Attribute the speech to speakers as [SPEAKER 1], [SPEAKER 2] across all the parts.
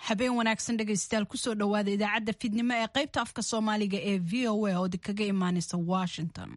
[SPEAKER 1] habeen wanaagsan dhegaystayaal kusoo dhowaada idaacadda fidnimo ee qaybta afka soomaaliga ee v o a oo kaga imaaneysa washington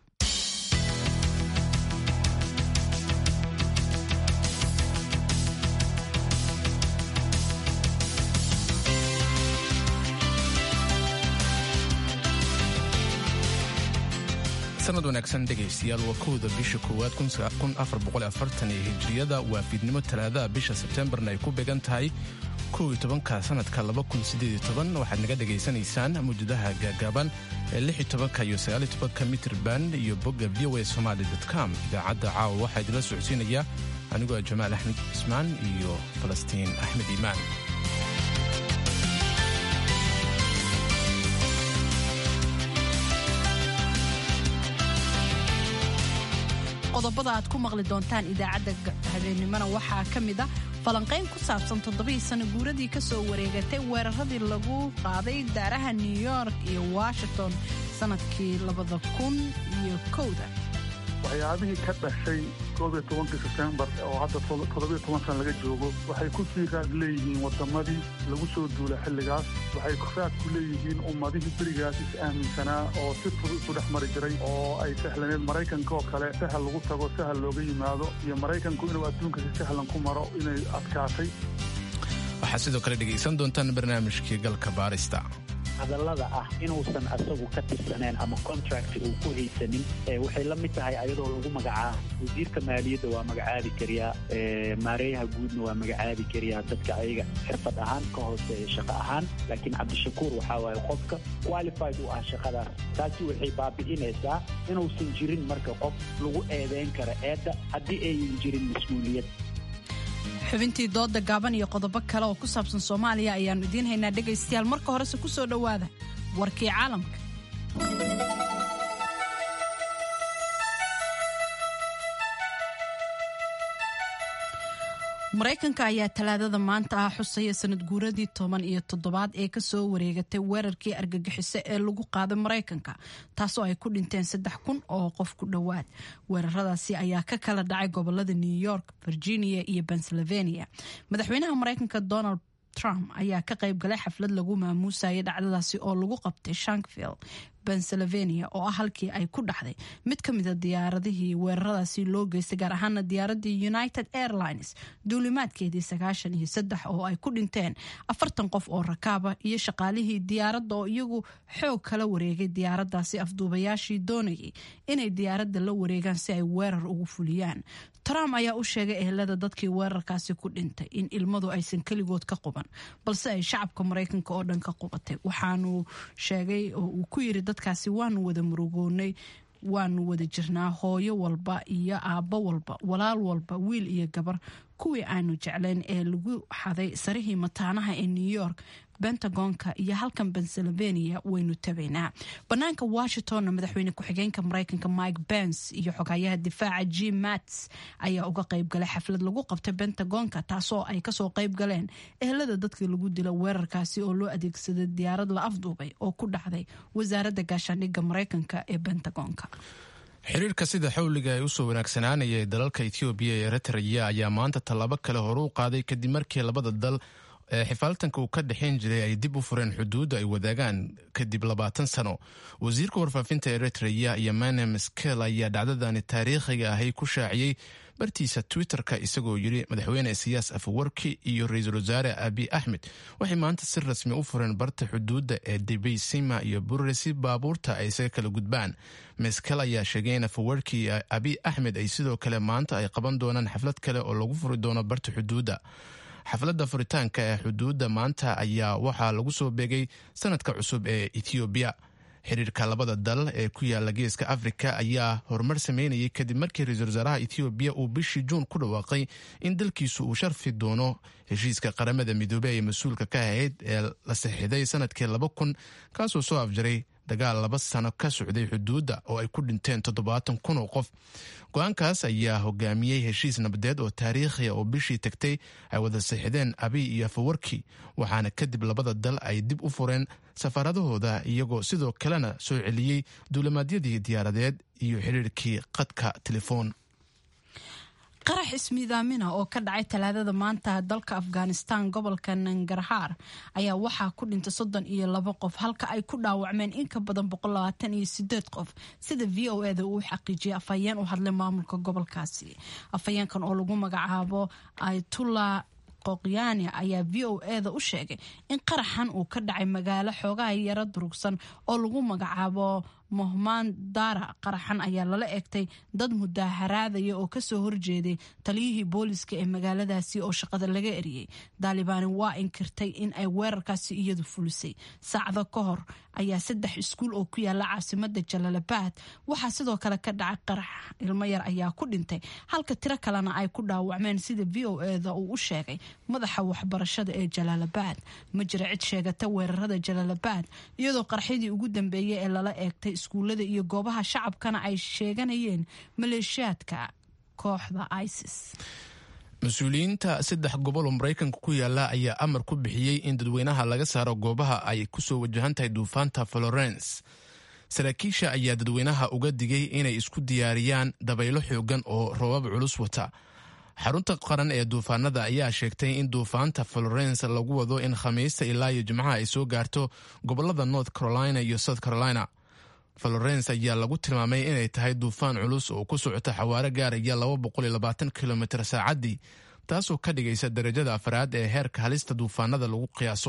[SPEAKER 2] sanad wanaagsan dhegaystayaal waa kowda bisha koowaad ee hijriyada waa fiidnimo talaadaha bisha sebtembarna ay ku beegan tahay kow iyo tobanka sanadka waxaad naga dhegaysanaysaan mawjadaha gaagaaban ee lix iyo tobanka iyo sagaal iyo tobanka mitir band iyo bogga v o a somali com idaacadda caawa waxaa idinla socodsiinaya anigoo jamaal axmed cismaan iyo falastiin axmed iimaan
[SPEAKER 1] qodobada aad ku maqli doontaan idaacadda habeennimona waxaa ka mid a falanqayn ku saabsan toddobadii sano guuradii ka soo wareegatay weeraradii lagu qaaday daaraha new york iyo washington sannadkii labada kun iyo kowda
[SPEAKER 3] waxyaabihii ka dhashay koobiyo tobankii sebtembar oo hadda toddobiyo toban sana laga joogo waxay ku sii raad leeyihiin waddamadii lagu soo duulay xilligaas waxay raad ku leeyihiin ummadihii berigaas is aaminsanaa oo si fudud isu dhex mari jiray oo ay sahlaneed maraykanka oo kale sahal lagu tago sahal looga yimaado iyo maraykanku inuu adduunka si sahlan ku maro inay adkaatay
[SPEAKER 2] waxaad sidoo kale dhegaysan doontaan barnaamijkii galka baarista
[SPEAKER 4] hadallada ah inuusan asagu ka tirsaneen ama contract uu ku haysanin waxay la mid tahay ayadoo lagu magacaabo wasiirka maaliyadda waa magacaabi kariyaa maareeyaha guudna waa magacaabi kariyaa dadka ayaga xirfad ahaan ka hooseeya shaqo ahaan laakiin cabdishakuur waxaa waaye qofka qualified u ah shaqadaas taasi waxay baabi'inaysaa inuusan jirin marka qof lagu eedeyn karo eedda haddii ayan jirin mas-uuliyad
[SPEAKER 1] xubintii dooda gaaban iyo qodobo kale oo ku saabsan soomaaliya ayaannu idiin haynaa dhegaystayaal marka horese ku soo dhowaada warkii caalamka maraykanka ayaa talaadada maanta ah xusaya sanad guuradii toban iyo toddobaad ee kasoo wareegatay weerarkii argagixiso ee lagu qaaday maraykanka taasoo ay ku dhinteen saddex kun oo qof ku dhowaad weeraradaasi ayaa ka kala dhacay gobolada new york virginia iyo pennsylvania madaxweynaha maraykanka donald trump ayaa ka qayb galay xaflad lagu maamuusayay dhacdadaasi oo lagu qabtay shankville pennsylvania oo ah halkii ay ku dhaxday mid ka mida diyaaradihii weeraradaasi loo geystay gaar ahaana diyaaradii united airlines duulimaadkeedii sagaashan iyo saddex oo ay ku dhinteen afartan qof oo rakaaba iyo shaqaalihii diyaaradda oo iyagu xoog kala wareegay diyaaradaasi afduubayaashii doonayay inay diyaaradda la wareegaan si ay weerar ugu fuliyaan trump ayaa u sheegay ehelada dadkii weerarkaasi ku dhintay in ilmadu aysan keligood ka quban balse ay shacabka maraykanka oo dhan ka qubatay waxaanu sheegay oo uu ku yiri dadkaasi waanu wada murugoonay waanu wada jirnaa hooyo walba iyo aabbo walba walaal walba wiil iyo gabar kuwii aanu jeclayn ee lagu xaday sarihii mataanaha ee new york bentagonka iyo halkan pennsylvania waynu tabaynaa banaanka washingtonna madaxweyne ku-xigeenka maraykanka mike bens iyo xogayaha difaaca jim mats ayaa uga qayb galay xaflad lagu qabtay bentagonka taasoo ay kasoo qayb galeen ehelada dadkii lagu dila weerarkaasi oo loo adeegsaday diyaarad la afduubay oo ku dhacday wasaaradda gaashaandhigga maraykanka ee bentagonka
[SPEAKER 2] xiriirka sida xawliga ee usoo wanaagsanaanaya ee dalalka etoobiya ee eritreya ayaa maanta tallaabo kale hore u qaaday kadib markii labada dal ee xifaaltanka uu ka dhexayn jiray ay dib u fureen xuduudda ay wadaagaan kadib labaatan sano wasiirka warfaafinta eritreya iyo manem skel ayaa dhacdadani taariikhiga ahay ku shaaciyey bartiisa twitter-ka isagoo yidhi madaxweyne siyaas afawarki iyo ra-iisul wasaare abi axmed waxay maanta si rasmi u fureen barta xuduudda ee debeysima iyo burre si baabuurta ay isaga kala gudbaan meskel ayaa sheegay in afawarki iyo abi axmed ay sidoo kale maanta ay qaban doonaan xaflad kale oo lagu furi doono barta xuduudda xafladda furitaanka ee xuduudda maanta ayaa waxaa lagu soo beegay sanadka cusub ee ethoobiya xiriirka labada dal ee ku yaala geeska afrika ayaa horumar sameynayay kadib markii ra-iisul wasaaraha ethoobiya uu bishii juun ku dhawaaqay in dalkiisu uu sharfi doono heshiiska qaramada midoobey ee mas-uulka ka ahayd ee la saxiixday sanadkii laba kun kaasoo soo afjaray dagaal laba sano ka socday xuduudda oo ay ku dhinteen toddobaatan kun oo qof go-aankaas ayaa hogaamiyey heshiis nabadeed oo taariikhiya oo bishii tagtay ay wada saxideen abiy iyo afawarki waxaana kadib labada dal ay dib u fureen safaaradahooda iyagoo sidoo kalena soo celiyey duulimaadyadii diyaaradeed iyo xiriirkii qadka telefoon
[SPEAKER 1] qarax ismiidaamina oo ka dhacay talaadada maanta dalka afghanistan gobolka nangarhaar ayaa waxaa ku dhintay soddon iyo labo qof halka ay ku dhaawacmeen in ka badan boqolabaatan iyo sideed qof sida v o eda uu xaqiijiyay afhayeen u hadlay maamulka gobolkaasi afhayeenkan oo lagu magacaabo aytullah qoqyaani ayaa v o eda u sheegay in qaraxan uu ka dhacay magaalo xoogaha yaro durugsan oo lagu magacaabo mohmaan dara qaraxan ayaa lala egtay dad mudaaharaadaya oo kasoo horjeeday taliyihii booliska ee magaaladaasi oo shaqada laga eriyey daalibaani waa inkirtay in ay weerarkaasi iyadu fulisay saacado ka hor ayaa saddex iskuul oo ku yaala caasimada jalaalabad waxaa sidoo kale ka dhacay qarax ilmo yar ayaa ku dhintay halka tiro kalena ay ku dhaawacmeen sida v o eda uu u sheegay madaxa waxbarashada ee jalaalabad ma jira cid sheegata weerarada jalaalabad iyadoo qaraxyadii ugu dambeeyay ee lala eegtay iskuullada iyo goobaha shacabkana ay sheeganayeen maleeshiyaadka kooxda isis
[SPEAKER 2] mas-uuliyiinta saddex gobol oo maraykanka ku yaala ayaa amar ku bixiyey in dadweynaha laga saaro goobaha ay kusoo wajahan tahay duufaanta florence saraakiisha ayaa dadweynaha uga digay inay isku diyaariyaan dabaylo xoogan oo roobab culus wata xarunta qaran ee duufaanada ayaa sheegtay in duufaanta florence lagu wado in khamiista ilaa iyo jimcaha ay soo gaarto gobolada north carolina iyo south carolina florence ayaa lagu tilmaamay inay tahay duufaan culus oo ku socota xawaaro gaaraya kilomitr saacaddii taasoo ka dhigaysa darajada afraad ee heerka halista duufaanada lagu qiyaaso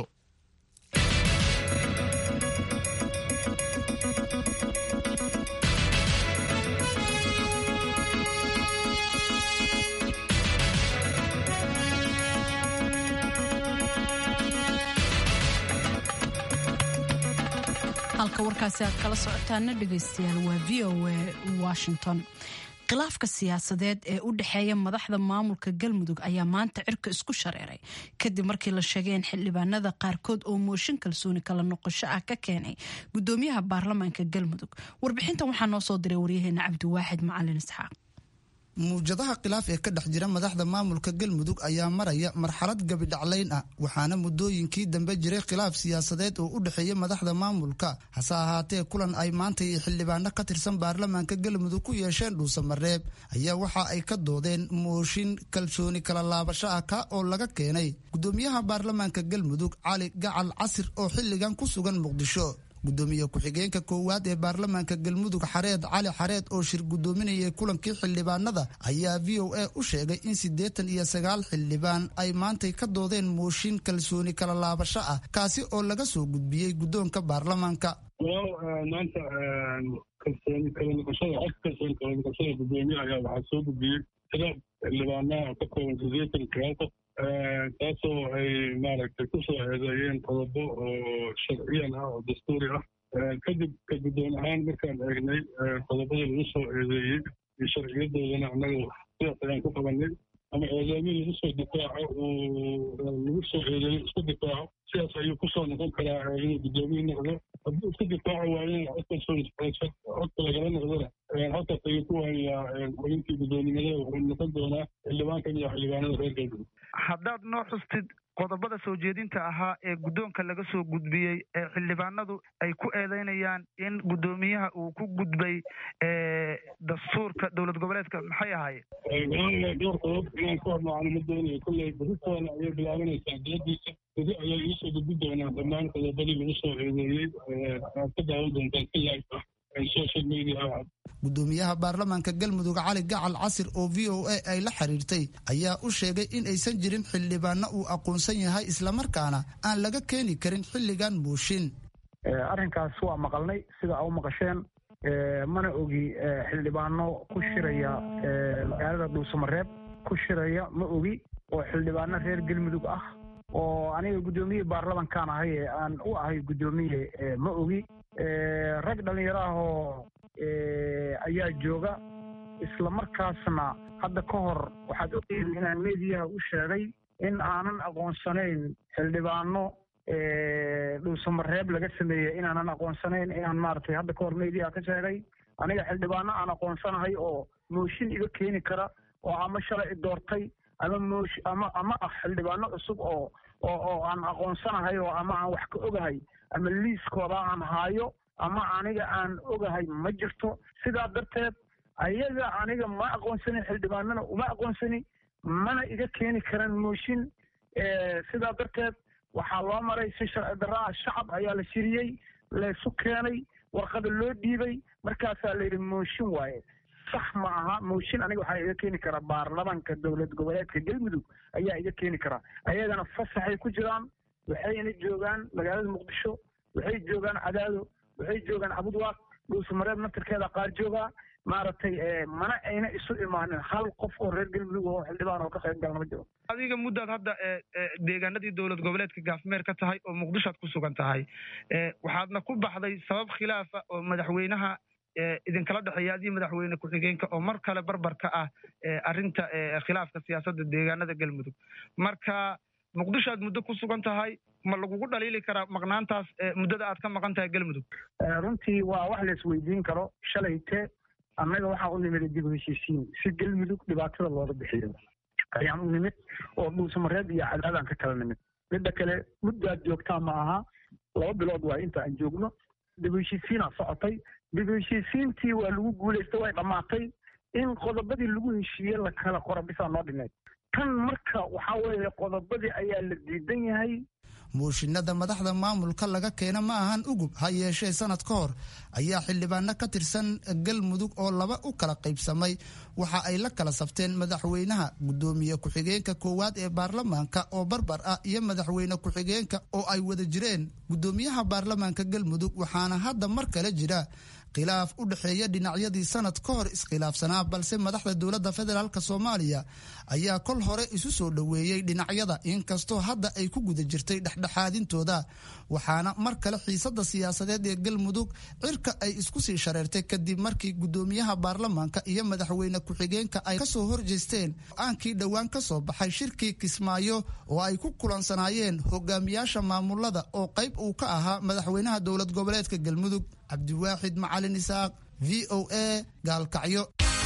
[SPEAKER 1] halka warkaasi aad kala socotaana dhegaystayaal waa v o a washington khilaafka siyaasadeed ee u dhexeeya madaxda maamulka galmudug ayaa maanta cirka isku shareeray kadib markii la sheegay in xildhibaanada qaarkood oo mooshin kalsooni kala noqosho ah ka keenay gudoomiyaha baarlamaanka galmudug warbixintan waxaa noo soo diray waryaheena cabdiwaaxid macalin isxaaq
[SPEAKER 5] muwjadaha khilaaf ee ka dhex jira madaxda maamulka galmudug ayaa maraya marxalad gabidhaclayn ah waxaana muddooyinkii dambe jiray khilaaf siyaasadeed oo u dhexeeya madaxda maamulka hase ahaatee kulan ay maanta iyo xildhibaano ka tirsan baarlamaanka galmudug ku yeesheen dhuusamareeb ayaa waxa ay ka doodeen mooshin kalsooni kala laabasho ah ka oo laga keenay gudoomiyaha baarlamaanka galmudug cali gacal casir oo xilligan ku sugan muqdisho gudoomiye ku-xigeenka koowaad ee baarlamaanka galmudug xareed cali xareed oo shir gudoominayay kulankii xildhibaanada ayaa v o a u sheegay in siddeetan iyo sagaal xildhibaan ay maantay ka doodeen mooshin kalsooni kala laabasho ah kaasi oo laga soo gudbiyey guddoonka baarlamaanka
[SPEAKER 3] maanta kalsooni kala noqoshada codka kalsooni kala noqoshada gudoomiye ayaa waxaa soo gudbiyey tira xildhibaanaha ka kooban siddeetan sagaal qof taasoo ay maaragtay ku soo eedeeyeen qodobo oo sharciyan ah oo dastuuri ah kadib ka guddoon ahaan markaan eegnay qodobadii lagu soo eedeeyey iyo sharciyadoodana annaga sidaas ayaan ku qabanay ama eedeymin lagu soo difaaco uu lagu soo eedeeyo isku difaaco sidaas ayuu kusoo noqon karaa inuu guddoomiye noqdo haddii isku difaaco waayana codka codka lagala noqdona halkaas ayuu ku waayaa xubintii guddoonimada wuxuu noqon doonaa xildhibaankan iyo xildhibaanada reer galmudug
[SPEAKER 6] haddaad noo xustid qodobada soo jeedinta ahaa ee guddoonka laga soo gudbiyey ee xildhibaanadu ay ku eedeynayaan in guddoomiyaha uu ku gudbay dastuurka dowlad goboleedka maxay ahaayeen
[SPEAKER 3] dhowr qodob inaan ku hormaacno ma doonayo kolley beritoona ayay bilaabanaysaa diyadiisa bedi ayay iisoo gudbi doonaa dhammaan qodobadii lagu soo eedeeyey aad ka daawan doontaan si live ah social media
[SPEAKER 5] gudoomiyaha baarlamaanka galmudug cali gacal casir oo v o a ay la xiriirtay ayaa u sheegay in aysan jirin xildhibaano uu aqoonsan yahay islamarkaana aan laga keeni karin xilligan mooshin
[SPEAKER 7] arrinkaas waa maqalnay sida a u maqasheen mana ogi xildhibaano ku shiraya magaalada dhuusamareeb ku shiraya ma ogi oo xildhibaano reer galmudug ah oo aniga guddoomiye baarlamankaan ahay ee aan u ahay guddoomiye ma ogi rag dhallinyaro ah oo ayaa jooga isla markaasna hadda ka hor waxaad ogtihiin inaan mediyaha u sheegay in aanan aqoonsanayn xildhibaano dhuusamareeb laga sameeyey inaanan aqoonsanayn inaan maaragtay hadda ka hor mediyaha ka sheegay aniga xildhibaano aan aqoonsanahay oo mooshin iga keeni kara oo ama shalay doortay ama moosh ama ama ah xildhibaano cusub oo oo oo aan aqoonsanahay oo ama aan wax ka ogahay ama liiskooda aan haayo ama aniga aan ogahay ma jirto sidaa darteed ayaga aniga ma aqoonsani xildhibaanana uma aqoonsani mana iga keeni karaan mooshin sidaa darteed waxaa loo maray si sharci darraa shacab ayaa la shiriyey laysu keenay warqada loo dhiibay markaasaa la yidhi mooshin waaye sax ma aha mooshin aniga waxaa iga keeni karaa baarlamanka dowlad goboleedka galmudug ayaa iga keeni karaa ayagana fasaxay ku jiraan waxayna joogaan magaalada muqdisho waxay joogaan cadaado waxay joogaan cabudwaaq dhuusamareeb nasarkeeda qaar joogaa maaragtay mana ayna isu imaanin hal qof oo reer galmudug oo xildhibaan oo ka qayb galna ma jiro
[SPEAKER 6] adiga muddaad hadda deegaanadii dowlad goboleedka gaafmeer ka tahay oo muqdishoad ku sugan tahay waxaadna ku baxday sabab khilaafa oo madaxweynaha idinkala dhexeeya adiyo madaxweyne ku-xigeenka oo mar kale barbarka ah arrinta khilaafka siyaasadda deegaanada galmudug marka muqdisho aad muddo ku sugan tahay ma lagugu dhaliili karaa maqnaantaas muddada aad ka maqan tahay galmudug
[SPEAKER 7] runtii waa wax la isweydiin karo shalayte annaga waxaa u nimid dib u heshiisiin si galmudug dhibaatada looga bixiyo ayaan u nimid oo dhuusamareed iyo cadaadaan ka kala nimid midda kale muddaad joogtaa ma aha laba bilood waa inta aan joogno dib u heshiisiinaa socotay dib u heshiisiintii waa lagu guulaystay way dhammaatay in qodobadii lagu heshiiyey la kala qora bisaa noo dhineed tan marka waxaa weeye qodobadii ayaa la diidan yahay
[SPEAKER 5] mooshinada madaxda maamulka laga keena ma ahan ugub ha yeeshee sanad ka hor ayaa xildhibaano ka tirsan galmudug oo laba u kala qaybsamay waxa ay la kala safteen madaxweynaha gudoomiye ku-xigeenka koowaad ee baarlamaanka oo barbar ah iyo madaxweyne ku-xigeenka oo ay wada jireen gudoomiyaha baarlamaanka galmudug waxaana hadda mar kale jira khilaaf u dhexeeya dhinacyadii sanad ka hor iskhilaafsanaa balse madaxda dowladda federaalk soomaaliya ayaa kol hore isu soo dhoweeyey dhinacyada inkastoo hadda ay ku guda jirtay dhexdhexaadintooda waxaana mar kale xiisada siyaasadeed ee galmudug cirka ay isku sii shareertay kadib markii gudoomiyaha baarlamaanka iyo madaxweyne ku-xigeenka ay kasoo horjeesteen go-aankii dhowaan ka soo baxay shirkii kismaayo oo ay ku kulansanaayeen hogaamiyaasha maamulada oo qayb uu ka ahaa madaxweynaha dowlad goboleedka galmudug cabdiwaaxid macalin isaaq v o a gaalkacyo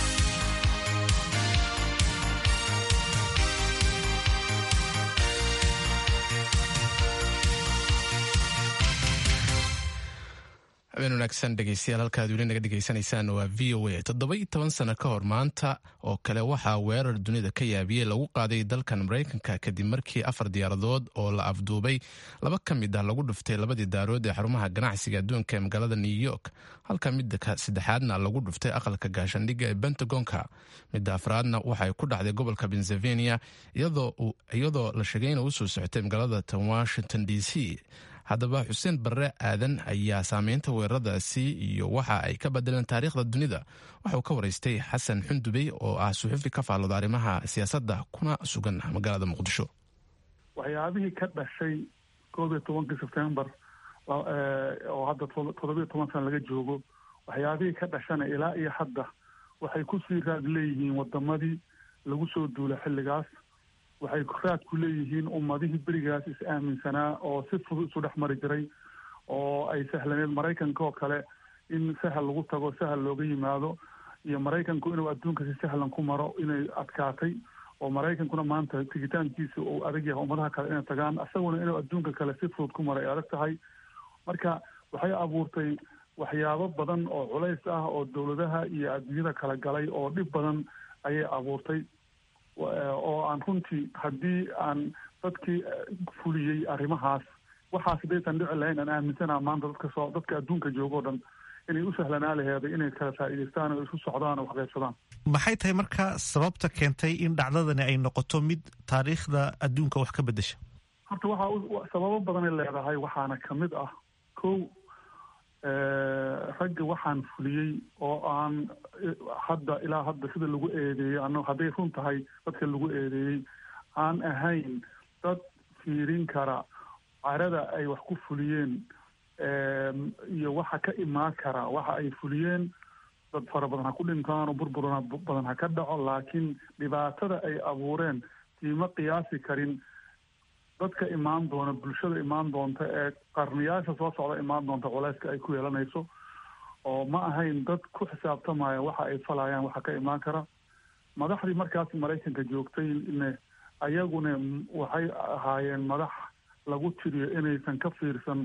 [SPEAKER 2] habeen wanaagsan dhegeystayaal halkaad weli naga dhegeysanaysaan waa v o a toddoba iyo toban sano ka hor maanta oo kale waxaa weerar dunida ka yaabiyey lagu qaaday dalkan maraykanka kadib markii afar diyaaradood oo la afduubay laba ka mid ah lagu dhuftay labadii daarood ee xarumaha ganacsiga adduunka ee magaalada new york halka midda saddexaadna lagu dhuftay aqalka gaashandhigga ee bentagonka midda afraadna waxay ku dhacday gobolka pennsylvania iyadoo la sheegay ina usoo socotay magaalada tan washington d c haddaba xuseen barre aadan ayaa saameynta weeraradaasi iyo waxa ay ka bedeleen taariikhda dunida waxauu ka waraystay xasan xundubey oo ah suxufi ka faallooda arrimaha siyaasadda kuna sugan magaalada muqdisho
[SPEAKER 3] waxyaabihii ka dhashay koob iyo tobankii sebtembar oo hadda toddobiyo toban sana laga joogo waxyaabihii ka dhashana ilaa iyo hadda waxay kusii raad leeyihiin wadamadii lagu soo duula xilligaas waxay raad ku leeyihiin ummadihii berigaas is aaminsanaa oo si fudud isu dhex mari jiray oo ay sahlaneed maraykanka oo kale in sahal lagu tago sahal looga yimaado iyo maraykanku inuu adduunka si sahlan ku maro inay adkaatay oo maraykankuna maanta tigitaankiisa uu adag yahay ummadaha kale inay tagaan isaguna inuu adduunka kale si fudud ku maro ay adag tahay marka waxay abuurtay waxyaabo badan oo culays ah oo dowladaha iyo adduunyada kala galay oo dhib badan ayay abuurtay oo aan runtii haddii aan dadkii fuliyey arrimahaas waxaas hadaysan dhici lahayn aan aaminsanaa maanta dadka soo dadka adduunka jooga o dhan inay u sahlanaa laheeday inay kala faa'iidaystaan oo isu socdaan oo waxqaybsadaan
[SPEAKER 8] maxay tahay marka sababta keentay in dhacdadani ay noqoto mid taariikhda adduunka wax ka beddesha
[SPEAKER 3] horta waxaa sababo badanay leedahay waxaana kamid ah kow ragga waxaan fuliyey oo aan hadda ilaa hadda sida lagu eedeeyey ano hadday run tahay dadka lagu eedeeyey aan ahayn dad fiirin kara carada ay wax ku fuliyeen iyo waxa ka imaan kara waxa ay fuliyeen dad fara badan ha ku dhintaan oo burbur badan ha ka dhaco laakiin dhibaatada ay abuureen tiima qiyaasi karin dadka imaan doona bulshada imaan doonta ee qarniyaasha soo socda imaan doonta culeyska ay ku yeelanayso oo ma ahayn dad ku xisaabtamaya waxa ay falayaan waxa ka imaan kara madaxdii markaas maraykanka joogtay ne ayaguna waxay ahaayeen madax lagu tiriyo inaysan ka fiirsan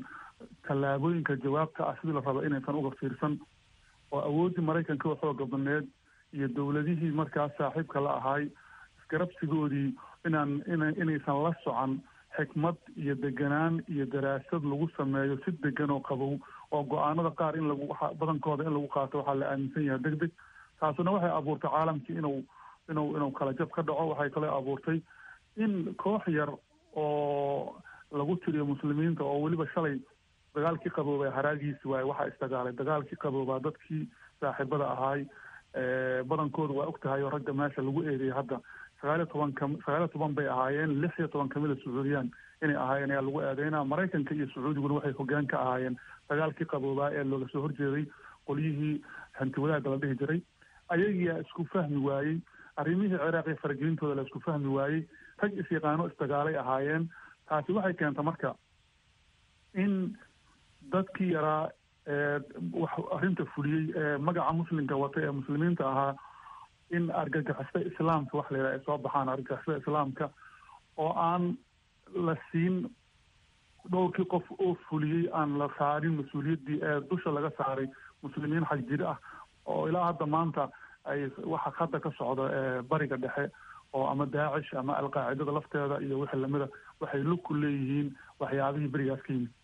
[SPEAKER 3] tallaabooyinka jawaabta ah sidii la rabo inaysan uga fiirsan oo awooddii maraykanka oo xooga badneed iyo dowladihii markaas saaxiibka la ahaay isgarabsigoodii inaan ina inaysan la socon xikmad iyo deganaan iyo daraasad lagu sameeyo si degan oo qabow oo go-aanada qaar in lagu badankooda in lagu qaato waxaa la aaminsan yahay deg deg taasuna waxay abuurtay caalamkii inuu inuu inuu kala jab ka dhaco waxay kaloo abuurtay in koox yar oo lagu tiriyo muslimiinta oo weliba shalay dagaalkii qaboobay haraagiisi waaye waxaa isdagaalay dagaalkii qaboobaa dadkii saaxiibada ahaay badankooda waa og tahay oo ragga meesha lagu eedeeyay hadda sagaaliyo toban ka sagaaliyo toban bay ahaayeen lix iyo toban kamida sacuudiyaan inay ahaayeen ayaa lagu eedeynaa maraykanka iyo sacuudiguna waxay hogaan ka ahaayeen dagaalkii qaboobaa ee looga soo horjeeday qolyihii hanti wadaagga la dhihi jiray ayagiyaa isku fahmi waayey arrimihii ciraaq iyo faragelintooda la isku fahmi waayey rag is-yaqaano isdagaalay ahaayeen taasi waxay keenta marka in dadkii yaraa wax arrinta fuliyey ee magaca muslimka wata ee muslimiinta ahaa in argagixisada islaamka wax la yidhaha ay soo baxaan argagixisada islaamka oo aan la siin dhowrkii qof oo fuliyey aan la saarin mas-uuliyaddii ee dusha laga saaray muslimiin xag jir ah oo ilaa hadda maanta ay waxa hadda ka socda bariga dhexe oo ama daacish ama alqaacidada lafteeda iyo wixii lamida waxay lug ku leeyihiin waxyaabihii berigaas ka yimid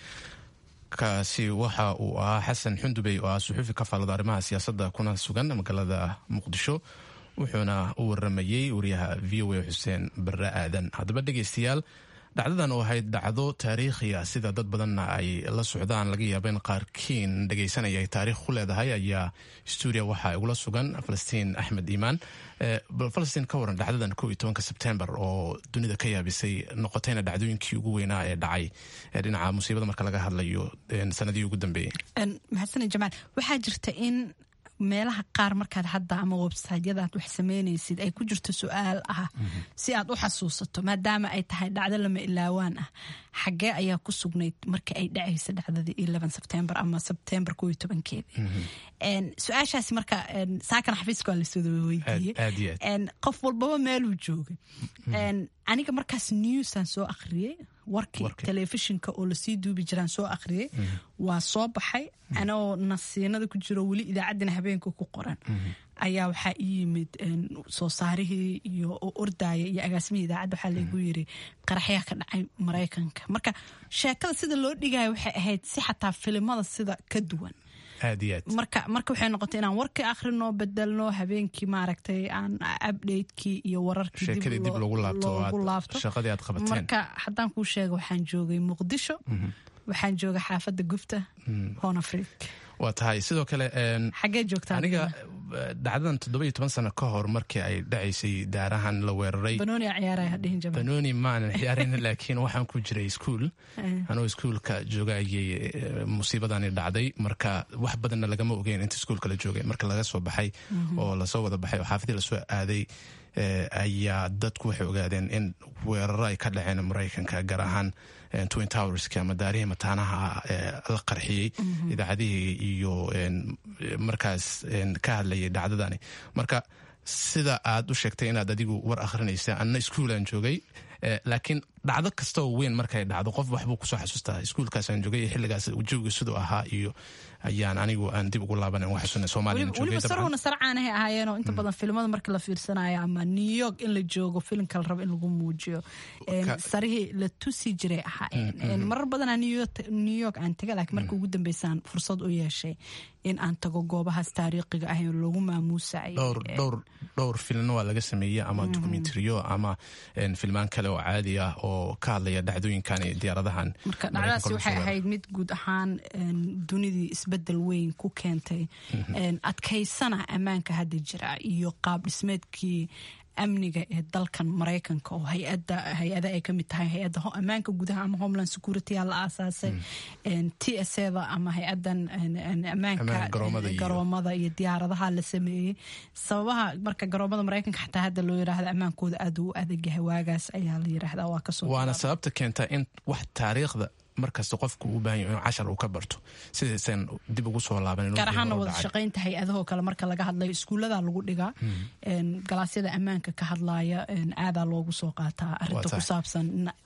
[SPEAKER 2] kaasi waxa uu ahaa xasan xundubey oo ah suxuufi ka faallada arrimaha siyaasadda kuna sugan magaalada muqdisho wuxuuna u waramayey wariyaha v o a xuseen barre aadan haddaba dhegeystayaal dhacdadan oo ahayd dhacdo taariikhiya sida dad badanna ay la socdaan laga yaaba in qaarkiin dhegeysanaya ay taariikh ku leedahay ayaa stuudiya waxaa igula sugan falastiin axmed iimaan bal falastiin ka waran dhacdadan kow iyo tobanka sebtembar oo dunida ka yaabisay noqotayna dhacdooyinkii ugu weynaa ee dhacay dhinaca musiibada marka laga hadlayo sanadihii ugu dambeeyey
[SPEAKER 1] mahadsaned jamaal waxaa jirta in meelaha qaar markaad hadda ama websaytyada aad wax sameynaysid ay ku jirto su-aal ah si aad u xasuusato maadaama ay tahay dhacdo lama ilaawaan ah xaggee ayaa ku sugnayd markii ay dhacaysa dhacdadii sebtembar ama sebtembar ko iyo tobankeedii su-aashaasi marka saakana xafiiska waa lasoo weydiiyey qof walbaba meeluu joogay aniga markaas newsaan soo akhriyey warkii telefishinka oo lasii duubi jiraan soo akhriyey waa soo baxay anoo nasiinada ku jiro weli idaacaddina habeenka ku qoran ayaa waxaa ii yimid soo saarihii iyo ordaya iyo agaasimihii idaacadda waxaa laygu yiri qaraxyaa ka dhacay maraykanka marka sheekada sida loo dhigaya waxay ahayd si xataa filimada sida ka duwan marka marka waxay noqotay inaan warkii akhrino bedelno habeenkii maaragtay aan updatekii iyo wararkii
[SPEAKER 2] dib loogu
[SPEAKER 1] laabto
[SPEAKER 2] shaqadii aad qabateen
[SPEAKER 1] marka haddaan kuu sheega waxaan joogay muqdisho waxaan joogay xaafadda gubta honafrik
[SPEAKER 2] waa tahay sidoo kale
[SPEAKER 1] xaggee joogtaa
[SPEAKER 2] aniga dhacdadan toddoba iyo toban sano ka hor markii ay dhacaysay daarahan la weeraray
[SPEAKER 1] banooni ciyaaraya dhihin jamaal
[SPEAKER 2] banooni maanan ciyaarin laakiin waxaan ku jiray iskuol anoo iskuolka jooga ayay musiibadani dhacday marka wax badanna lagama ogeyn inta iskuolka la joogay marka laga soo baxay oo lasoo wada baxay oo xaafadii lasoo aaday ayaa dadku waxay ogaadeen in weeraro ay ka dhaceen maraykanka gaar ahaan twin towerski ama daarihii mataanaha la qarxiyey idaacadihii iyo markaas ka hadlayay dhacdadani marka sida aad u sheegtay inaad adigu war akhrinaysa anna iskuulaan joogay laakiin dhacdo kasta oo weyn markay dhacdo qof waxbuu kusoo xasuustaa iskuulkaasaan joogay xilligaas jooga siduu ahaa iyo ayaan anigu aan dib ugu laaban uga xasuuna soomaaliya
[SPEAKER 1] weliba sarhuna sarcaanahay ahaayeenoo inta badan filimada marka la fiirsanayo ama new york in la joogo filimka la rabo in lagu muujiyo sarihii la tusi jiray ahaayeen marar badanaa new york aan taga laakiin marka ugu dambeysaan fursad u yeeshay in aan tago goobahaas taariikhiga ah ee lagu maamuusay
[SPEAKER 2] dhowr filmna waa laga sameeyey ama dokumentariyo ama filmaan kale oo caadi ah oo ka hadlaya dhacdooyinkan iyo diyaaradahan
[SPEAKER 1] marka dhacdadaasi waxay ahayd mid guud ahaan dunidii isbedel weyn ku keentay adkaysana ammaanka hadda jira iyo qaab dhismeedkii amniga ee dalkan maraykanka oo hayada hay-ada ay kamid tahay hay-adda ammaanka gudaha ama homeland security la aasaasay t s eda ama hay-adan ammaanka garoomada iyo diyaaradaha la sameeyey sababaha marka garoomada maraykanka xataa hadda loo yiraahdo ammaankooda aad u adagyahay waagaas ayaa la yiraahdaa waa kasoo
[SPEAKER 2] waana sababta keenta in wax taariikhda markasta qofku uu baahan yahay inuu cashar uu ka barto sidaysan dib ugu soo laaban
[SPEAKER 1] gaar ahaana wada shaqaynta hay-adahoo kale marka laga hadlayo iskuullada lagu dhigaa galaasyada ammaanka ka hadlaaya aadaa loogu soo qaataa arinta ku saabsan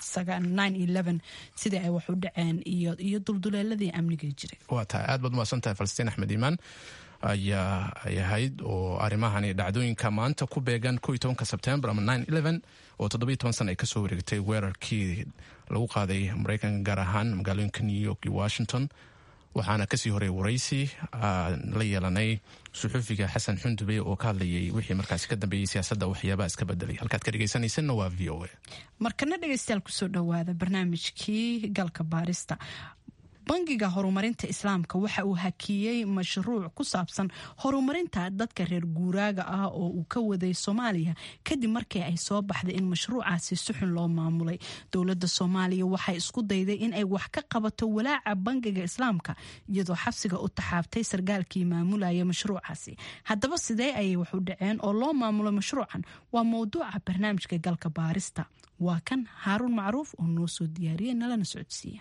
[SPEAKER 1] sidii ay wax u dhaceen iyo dulduleeladii amniga jiray
[SPEAKER 2] waa tahay aad baad umahadsan tahay falastiin axmed iimaan ayaa ay ahayd oo arrimahani dhacdooyinka maanta ku beegan ko iyo tobanka sebtembar ama nine eleven oo toddobiyo toban sana ay kasoo wareegtay weerarkii lagu qaaday maraykanka gaar ahaan magaalooyinka new york iyo washington waxaana kasii horay waraysi la yeelanay suxufiga xasan xundube oo ka hadlayay wixii markaasi ka dambeeyey siyaasadda waxyaabaha iska bedelay halkaad ka dhegeysanaysanna waa v o a
[SPEAKER 1] markana dhegeystayaal kusoo dhowaada barnaamijkii galka baarista bangiga horumarinta islaamka waxa uu hakiyey mashruuc ku saabsan horumarinta dadka reer guuraaga ah oo uu ka waday soomaaliya kadib markii ay soo baxday in mashruucaasi si xun loo maamulay dowladda soomaaliya waxay isku dayday in ay wax ka qabato walaaca bangiga islaamka iyadoo xabsiga u taxaabtay sargaalkii maamulaya mashruucaasi haddaba sidee ayay wax u dhaceen oo loo maamulo mashruucan waa mowduuca barnaamijka galka baarista waa kan haaruun macruuf oo noo soo diyaariyay nalana socodsiiya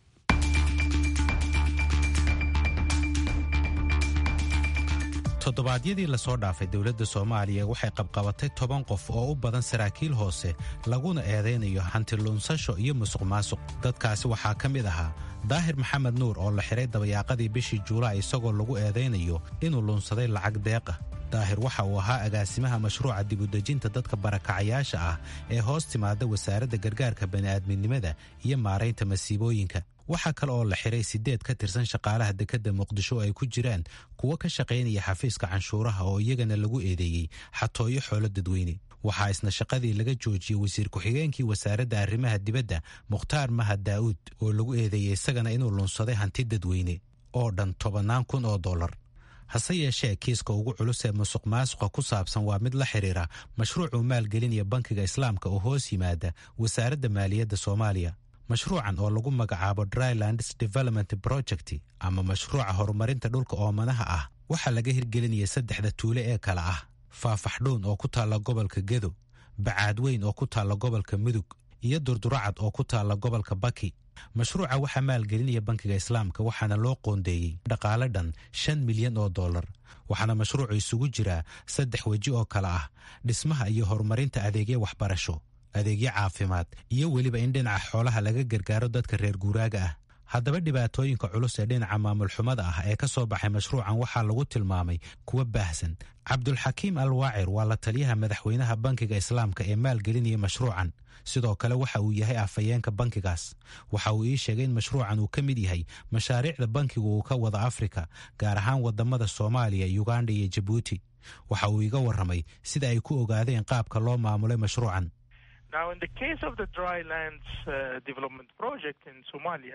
[SPEAKER 9] toddobaadyadii lasoo dhaafay dowladda soomaaliya waxay qabqabatay toban qof oo u badan saraakiil hoose laguna eedaynayo hantiluunsasho iyo musuq maasuq dadkaasi waxaa ka mid ahaa daahir maxamed nuur oo la xiray dabayaaqadii bishii juulaay isagoo lagu eedaynayo inuu luunsaday lacag deeqa daahir waxa uu ahaa agaasimaha mashruuca dibudejinta dadka barakacayaasha ah ee hoos timaada wasaaradda gargaarka bani'aadminimada iyo maaraynta masiibooyinka waxaa kale oo la xiray siddeed ka tirsan shaqaalaha dekedda muqdisho oo ay ku jiraan kuwo ka shaqaynaya xafiiska canshuuraha oo iyagana lagu eedeeyey xatooyo xoolo dadweyne waxaa isna shaqadii laga joojiyey wasiir ku-xigeenkii wasaaradda arrimaha dibadda mukhtaar mahad daa'uud oo lagu eedeeyey isagana inuu lunsaday hanti dadweyne oo dhan tobannaan kun oo dollar hase yeeshee kiiska ugu culus ee musuq maasuqa ku saabsan waa mid la xidhiira mashruucuu maalgelinaya bankiga islaamka oo hoos yimaada wasaaradda maaliyadda soomaaliya mashruucan oo lagu magacaabo drylands development project ama mashruuca horumarinta dhulka oomanaha ah waxaa laga hirgelinaya saddexda tuule ee kale ah faafaxdhuun oo ku taalla gobolka gedo bacaadweyn oo ku taalla gobolka mudug iyo durduracad oo ku taalla gobolka baki mashruuca waxaa maalgelinaya bankiga islaamka waxaana loo qoondeeyey dhaqaale dhan shan milyan oo dollar waxaana mashruucu isugu jiraa saddex weji oo kale ah dhismaha iyo horumarinta adeegya waxbarasho adeegyo caafimaad iyo weliba in dhinaca xoolaha laga gargaaro dadka reer guuraaga ah haddaba dhibaatooyinka culus ee dhinaca maamul xumada ah ee ka soo baxay mashruucan waxaa lagu tilmaamay kuwa baahsan cabdulxakiim al waacir waa la taliyaha madaxweynaha bankiga islaamka ee maalgelinaya mashruucan sidoo kale waxa uu yahay afhayeenka bankigaas waxa uu ii sheegay in mashruucan uu ka mid yahay mashaariicda bankigu uu ka wada afrika gaar ahaan wadamada soomaaliya uganda iyo jabuuti waxa uu iga warramay sida ay ku ogaadeen qaabka loo maamulay mashruucan
[SPEAKER 10] Now, in the case of the drylands uh, development project in Somalia,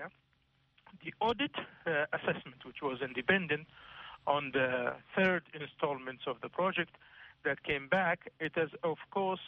[SPEAKER 10] the audit uh, assessment, which was independent on the third installments of the project that came back, it has, of course,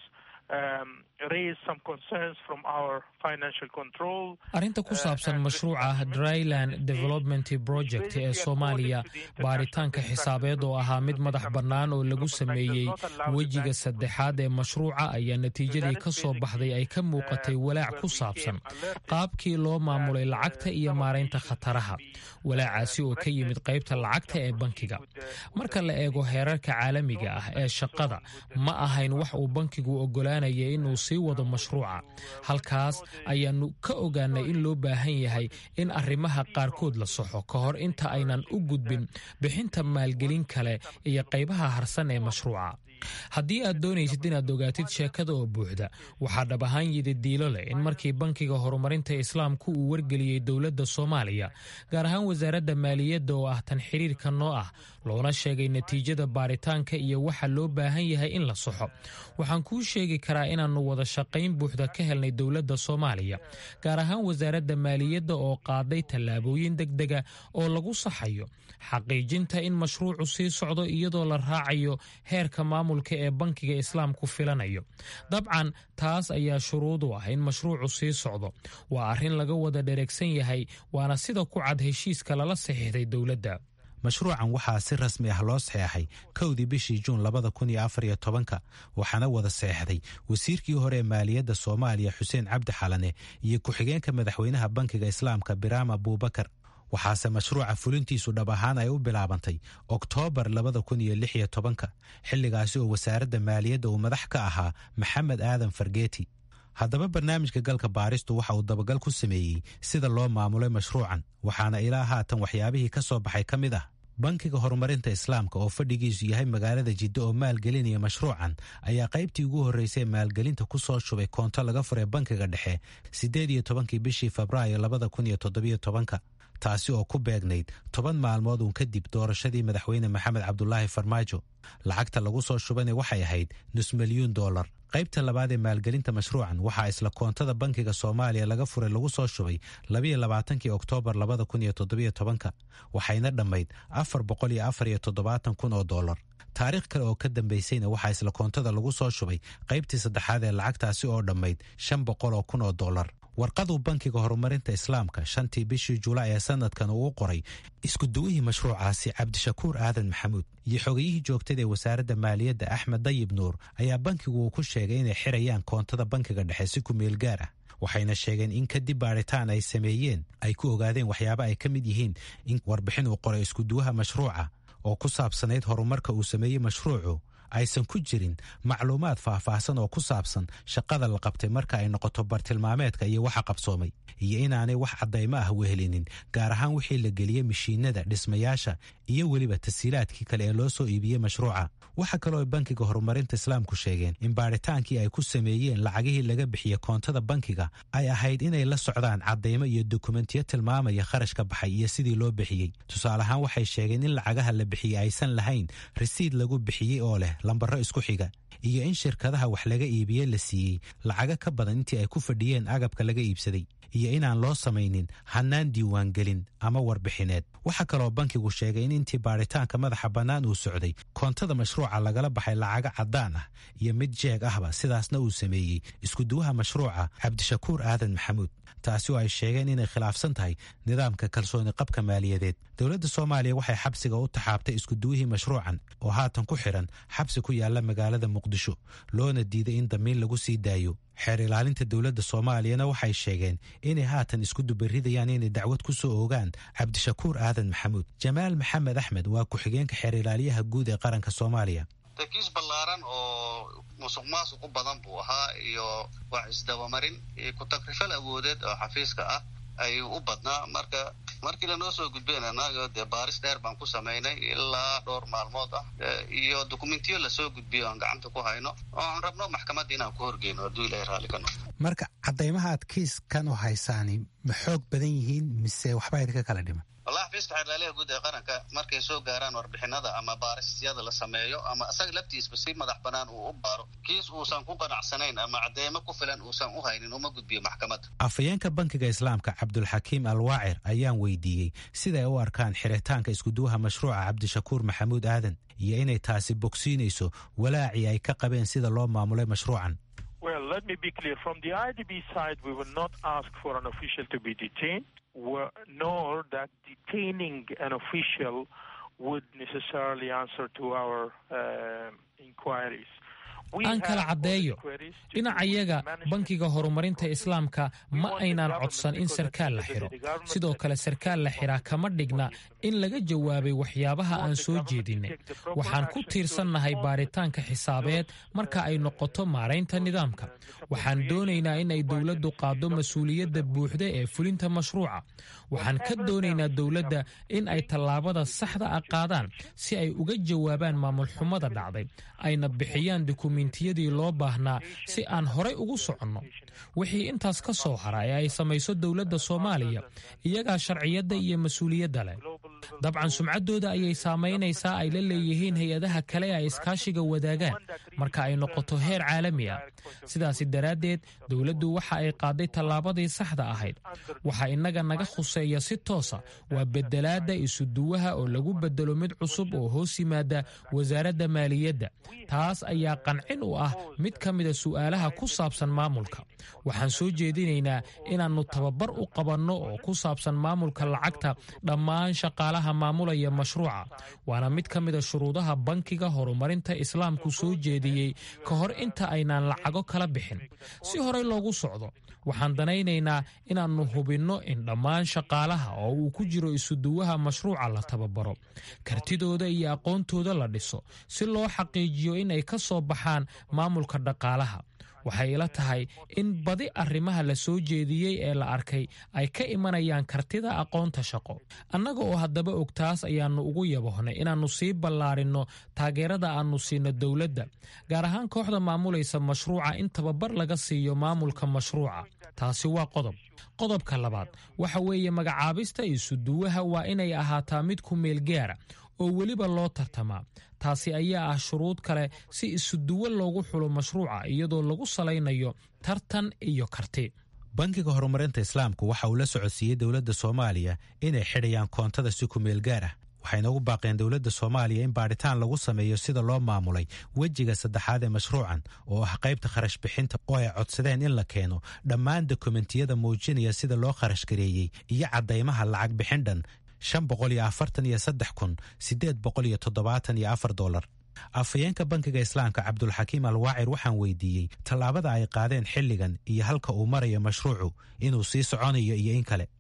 [SPEAKER 10] um, raised some concerns from our financial control.
[SPEAKER 11] arrinta ku saabsan mashruuca dryland development project ee soomaaliya baaritaanka xisaabeed oo ahaa mid madax bannaan oo lagu sameeyey wejiga saddexaad ee mashruuca ayaa natiijadii ka soo baxday ay ka muuqatay walaac ku saabsan qaabkii loo maamulay lacagta iyo maaraynta khataraha walaacaasi oo ka yimid qaybta lacagta ee bankiga marka la eego heerarka caalamiga ah ee shaqada ma ahayn wax uu bankigu oggolaanaya inuu sii wado mashruuca halkaas ayaannu ka ogaanay in loo baahan yahay in arrimaha qaarkood la soxo ka hor inta aynan u gudbin bixinta maalgelin kale iyo qaybaha harsan ee mashruuca haddii aad doonaysid inaad ogaatid sheekada oo buuxda waxaa dhab ahaan yidi diilo leh in markii bankiga horumarinta islaamku uu wargeliyey dowladda soomaaliya gaar ahaan wasaaradda maaliyadda oo ah tan xiriirka noo ah loona sheegay natiijada baaritaanka iyo waxa loo baahan yahay in la soxo waxaan kuu sheegi karaa inaannu wada shaqayn buuxda ka helnay dowladda soomaaliya gaar ahaan wasaaradda maaliyadda oo qaaday tallaabooyin degdega oo lagu saxayo xaqiijinta in mashruucu sii socdo iyadoo la raacayo heerka maamulka ee bankiga islaamku filanayo dabcan taas ayaa shuruud u ah in mashruucu sii socdo waa arrin laga wada dhereegsan yahay waana sida ku cad heshiiska lala saxiixday dowladda
[SPEAKER 9] mashruucan waxaa si rasmi ah loo saxeexay kowdii bishii juun labada kun iyo afar iyo tobanka waxaana wada saxeexday wasiirkii hore ee maaliyadda soomaaliya xuseen cabdi xalane iyo ku-xigeenka madaxweynaha bankiga islaamka biraam abuubakar waxaase mashruuca fulintiisu dhab ahaan ay u bilaabantay oktoobar labada kun iyo lix iyo tobanka xilligaasi oo wasaaradda maaliyadda uu madax ka ahaa maxamed aadan fargeeti haddaba barnaamijka galka baaristu waxa uu dabagal ku sameeyey sida loo maamulay mashruucan waxaana ilaa haatan waxyaabihii ka soo baxay ka mid ah bankiga horumarinta islaamka oo fadhigiisu yahay magaalada jiddo oo maalgelinaya mashruucan ayaa qaybtii ugu horreysay maalgelinta ku soo shubay koonto laga furay bankiga dhexe siddeed iyo tobankii bishii febraayo labada kun iyo toddobiyo tobanka taasi oo ku beegnayd toban maalmood uun kadib doorashadii madaxweyne maxamed cabdulaahi farmaajo lacagta lagu soo shubana waxay ahayd nus milyuun dollar qaybta labaad ee maalgelinta mashruucan waxaa isla koontada bankiga soomaaliya laga furay lagu soo shubay labayo labaatankii oktoobar labada kun iyo toddobiyo tobanka waxayna dhammayd afar boqol iyo afar iyo toddobaatan kun oo dollar taariikh kale oo ka dambaysayna waxaa isla koontada lagu soo shubay qaybtii saddexaad ee lacagtaasi oo dhammayd shan boqol oo kun oo dollar warqaduu bankiga horumarinta islaamka shantii bishii julaay ee sanadkan uu qoray iskuduwihii mashruucaasi cabdishakuur aadan maxamuud iyo xogayihii joogtada ee wasaaradda maaliyadda axmed dayib nuur ayaa bankigu uu ku sheegay inay xirayaan koontada bankiga dhexe si ku meel gaar ah waxayna sheegeen in kadib baadhitaan ay sameeyeen ay ku ogaadeen waxyaaba ay ka mid yihiin in warbixin uu qoray iskuduwaha mashruuca oo ku saabsanayd horumarka uu sameeyey mashruucu aysan ku jirin macluumaad faahfaahsan oo ku saabsan shaqada la qabtay marka ay noqoto bartilmaameedka iyo waxa qabsoomay iyo inaanay wax caddaymo ah wehelinin gaar ahaan wixii la geliyey mashiinada dhismayaasha iyo weliba tasiilaadkii kale ee loo soo iibiyey mashruuca waxa kaloo ay bankiga horumarinta islaamku sheegeen in baadhitaankii ay ku sameeyeen lacagihii laga bixiye koontada bankiga ay ahayd inay la socdaan caddaymo iyo dokumentiyo tilmaamaya kharashka baxay iyo sidii loo bixiyey tusaale ahaan waxay sheegeen in lacagaha la bixiyey aysan lahayn risiid lagu bixiyey oo leh lambaro isku xiga iyo in shirkadaha wax laga iibiye la siiyey lacago ka badan intii ay ku fadhiyeen agabka laga iibsaday iyo inaan loo samaynin hannaan diiwaangelin ama warbixineed waxaa kaloo bankigu sheegay in intii baadhitaanka madaxa bannaan uu socday koontada mashruuca lagala baxay lacago caddaan ah iyo mid jeeg ahba sidaasna uu sameeyey iskuduwaha mashruuca cabdishakuur aadan maxamuud taasi oo ay sheegeen inay khilaafsan tahay nidaamka kalsooni qabka maaliyadeed dowladda soomaaliya waxay xabsiga u taxaabtay iskuduwihii mashruucan oo haatan ku xidhan xabsi ku yaala magaalada muqdisho loona diiday in damiin lagu sii daayo xeer ilaalinta dowladda soomaaliyana waxay sheegeen inay haatan isku dubaridayaan inay dacwad ku soo ogaan cabdishakuur aadan maxamuud jamaal maxamed axmed waa ku-xigeenka xeer ilaaliyaha guud ee qaranka soomaaliya
[SPEAKER 12] kiis ballaaran oo musuq maasuq u badan buu ahaa iyo wax isdabamarin iyo ku-tagrifal awoodeed oo xafiiska ah ayuu u badnaa marka markii lanoo soo gudbeen annaga dee baaris dheer baan ku samaynay ilaa dhowr maalmood ah iyo dokumentiyo lasoo gudbiyo aan gacanta ku hayno oo aan rabno maxkamadda inaan ku horgeyno hadduu ilahay raalli ka noqo
[SPEAKER 9] marka caddaymaha aad kiiskan u haysaani ma xoog badan yihiin mise waxba idinka kala dhiman
[SPEAKER 12] wallahi xafiiska xeerlaaliha guud ee qaranka markay soo gaaraan warbixinada ama baarisyada la sameeyo ama isaga laftiisba si madax banaan uu u baaro kiis uusan ku qanacsanayn ama cadeymo ku filan uusan u haynin uma gudbiyo maxkamadda
[SPEAKER 9] afhayeenka bankiga islaamka cabdulxakiim alwaacir ayaan weydiiyey siday u arkaan xiritaanka iskuduwaha mashruuca cabdishakuur maxamuud aadan iyo inay taasi bogsiinayso walaacii ay ka qabeen sida loo maamulay mashruucan
[SPEAKER 10] Well, let me be clear. From the IDB side, we will not ask for an official to be detained, nor that detaining an official would necessarily answer to our uh, inquiries.
[SPEAKER 11] aan kala caddeeyo dhinacayaga bankiga horumarinta islaamka ma aynaan codsan in sarkaal la xidho sidoo kale sarkaal la xidhaa kama dhigna in laga jawaabay waxyaabaha aan soo jeedinay waxaan ku tiirsannahay baaritaanka xisaabeed marka ay noqoto maaraynta nidaamka waxaan doonaynaa in ay dowladdu qaaddo mas-uuliyadda buuxda ee fulinta mashruuca waxaan ka doonaynaa dowladda in ay tallaabada saxda ah qaadaan si ay uga jawaabaan maamulxumada dhacday ayna bixiyaan dukumentiyadii loo baahnaa si aan horay ugu soconno wixii intaas ka soo hara ee ay samayso dowladda soomaaliya iyagaa sharciyadda iyo mas-uuliyadda leh dabcan sumcaddooda ayay saamaynaysaa ay la leeyihiin hay-adaha kale ee ay iskaashiga wadaagaan marka ay noqoto heer caalami ah sidaasi daraaddeed dowladdu waxa ay qaaday tallaabadii saxda ahayd waxaa innaga naga khuseeya si toosa waa bedelaadda isuduwaha oo lagu bedelo mid cusub oo hoos yimaada wasaaradda maaliyadda taas ayaa qancin u ah mid ka mida su'aalaha ku saabsan maamulka waxaan soo jeedinaynaa inaannu tababar u qabanno oo ku saabsan maamulka lacagta dhammaan shaqaalaha maamulaya mashruuca waana mid ka mida shuruudaha bankiga horumarinta islaamku soo jeediyey ka hor inta aynaan lacago kala bixin si horey loogu socdo waxaan danaynaynaa inaannu hubinno in dhammaan shaqaalaha oo uu ku jiro isuduwaha mashruuca la tababaro kartidooda iyo aqoontooda la dhiso si loo xaqiijiyo in ay ka soo baxaan maamulka dhaqaalaha waxay ila tahay in badi arrimaha la soo jeediyey ee la arkay ay ka imanayaan kartida aqoonta shaqo annaga oo haddaba og taas ayaannu ugu yabohnay inaannu sii ballaarinno taageerada aannu siino dowladda gaar ahaan kooxda maamulaysa mashruuca in tababar laga siiyo maamulka mashruuca taasi waa qodob qodobka labaad waxa weeye magacaabista isuduwaha waa inay ahaataa mid ku meel gaara oo weliba loo tartamaa taasi ayaa ah shuruud kale si isuduwo loogu xulo mashruuca iyadoo lagu salaynayo tartan iyo karti
[SPEAKER 9] bankiga horumarinta islaamku waxa uu la socodsiiyey dowladda soomaaliya inay xidhayaan koontada si ku meel gaar ah waxayna ugu baaqeen dowladda soomaaliya in baadhitaan lagu sameeyo sida loo maamulay wejiga saddexaad ee mashruucan oo ah qaybta kharash bixinta oo ay codsadeen in la keeno dhammaan dokumentiyada muujinaya sida loo kharash gareeyey iyo caddaymaha lacag bixin dhan shan boqol iyo afartan iyo saddex kun siddeed boqol iyo toddobaatan iyo afar dolar afhayeenka bankiga islaamka cabdulxakiim alwaacir waxaan weydiiyey tallaabada ay qaadeen xilligan iyo halka uu marayo mashruucu inuu sii soconayo iyo in kale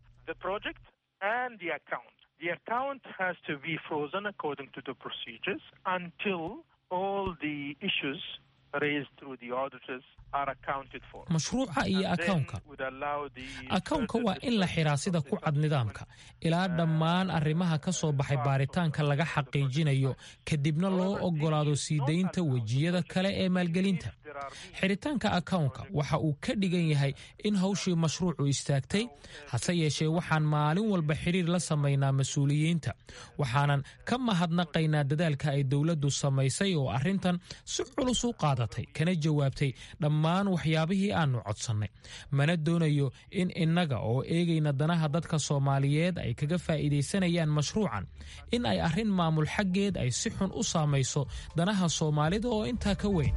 [SPEAKER 10] The account has to be frozen according to the procedures until all the issues raised through the auditors are accounted for.
[SPEAKER 11] mashruuca iyo akawnka akawnka waa in la xiraa sida ku cad nidaamka ilaa dhammaan arrimaha ka soo baxay baaritaanka laga xaqiijinayo kadibna loo oggolaado sii daynta wejiyada kale ee maalgelinta xiritaanka akawnka waxa uu ka dhigan yahay in hawshii mashruucu istaagtay hase yeeshee waxaan maalin walba xiriir la samaynaa mas-uuliyiinta waxaanan ka mahadnaqaynaa dadaalka ay dowladdu samaysay oo arrintan si culus u qaadatay kana jawaabtay dhammaan waxyaabihii aannu codsannay mana doonayo in innaga oo eegayna danaha dadka soomaaliyeed ay kaga faa'iidaysanayaan mashruucan in ay arrin maamul xaggeed ay si xun u saamayso danaha soomaalida oo intaa ka weyn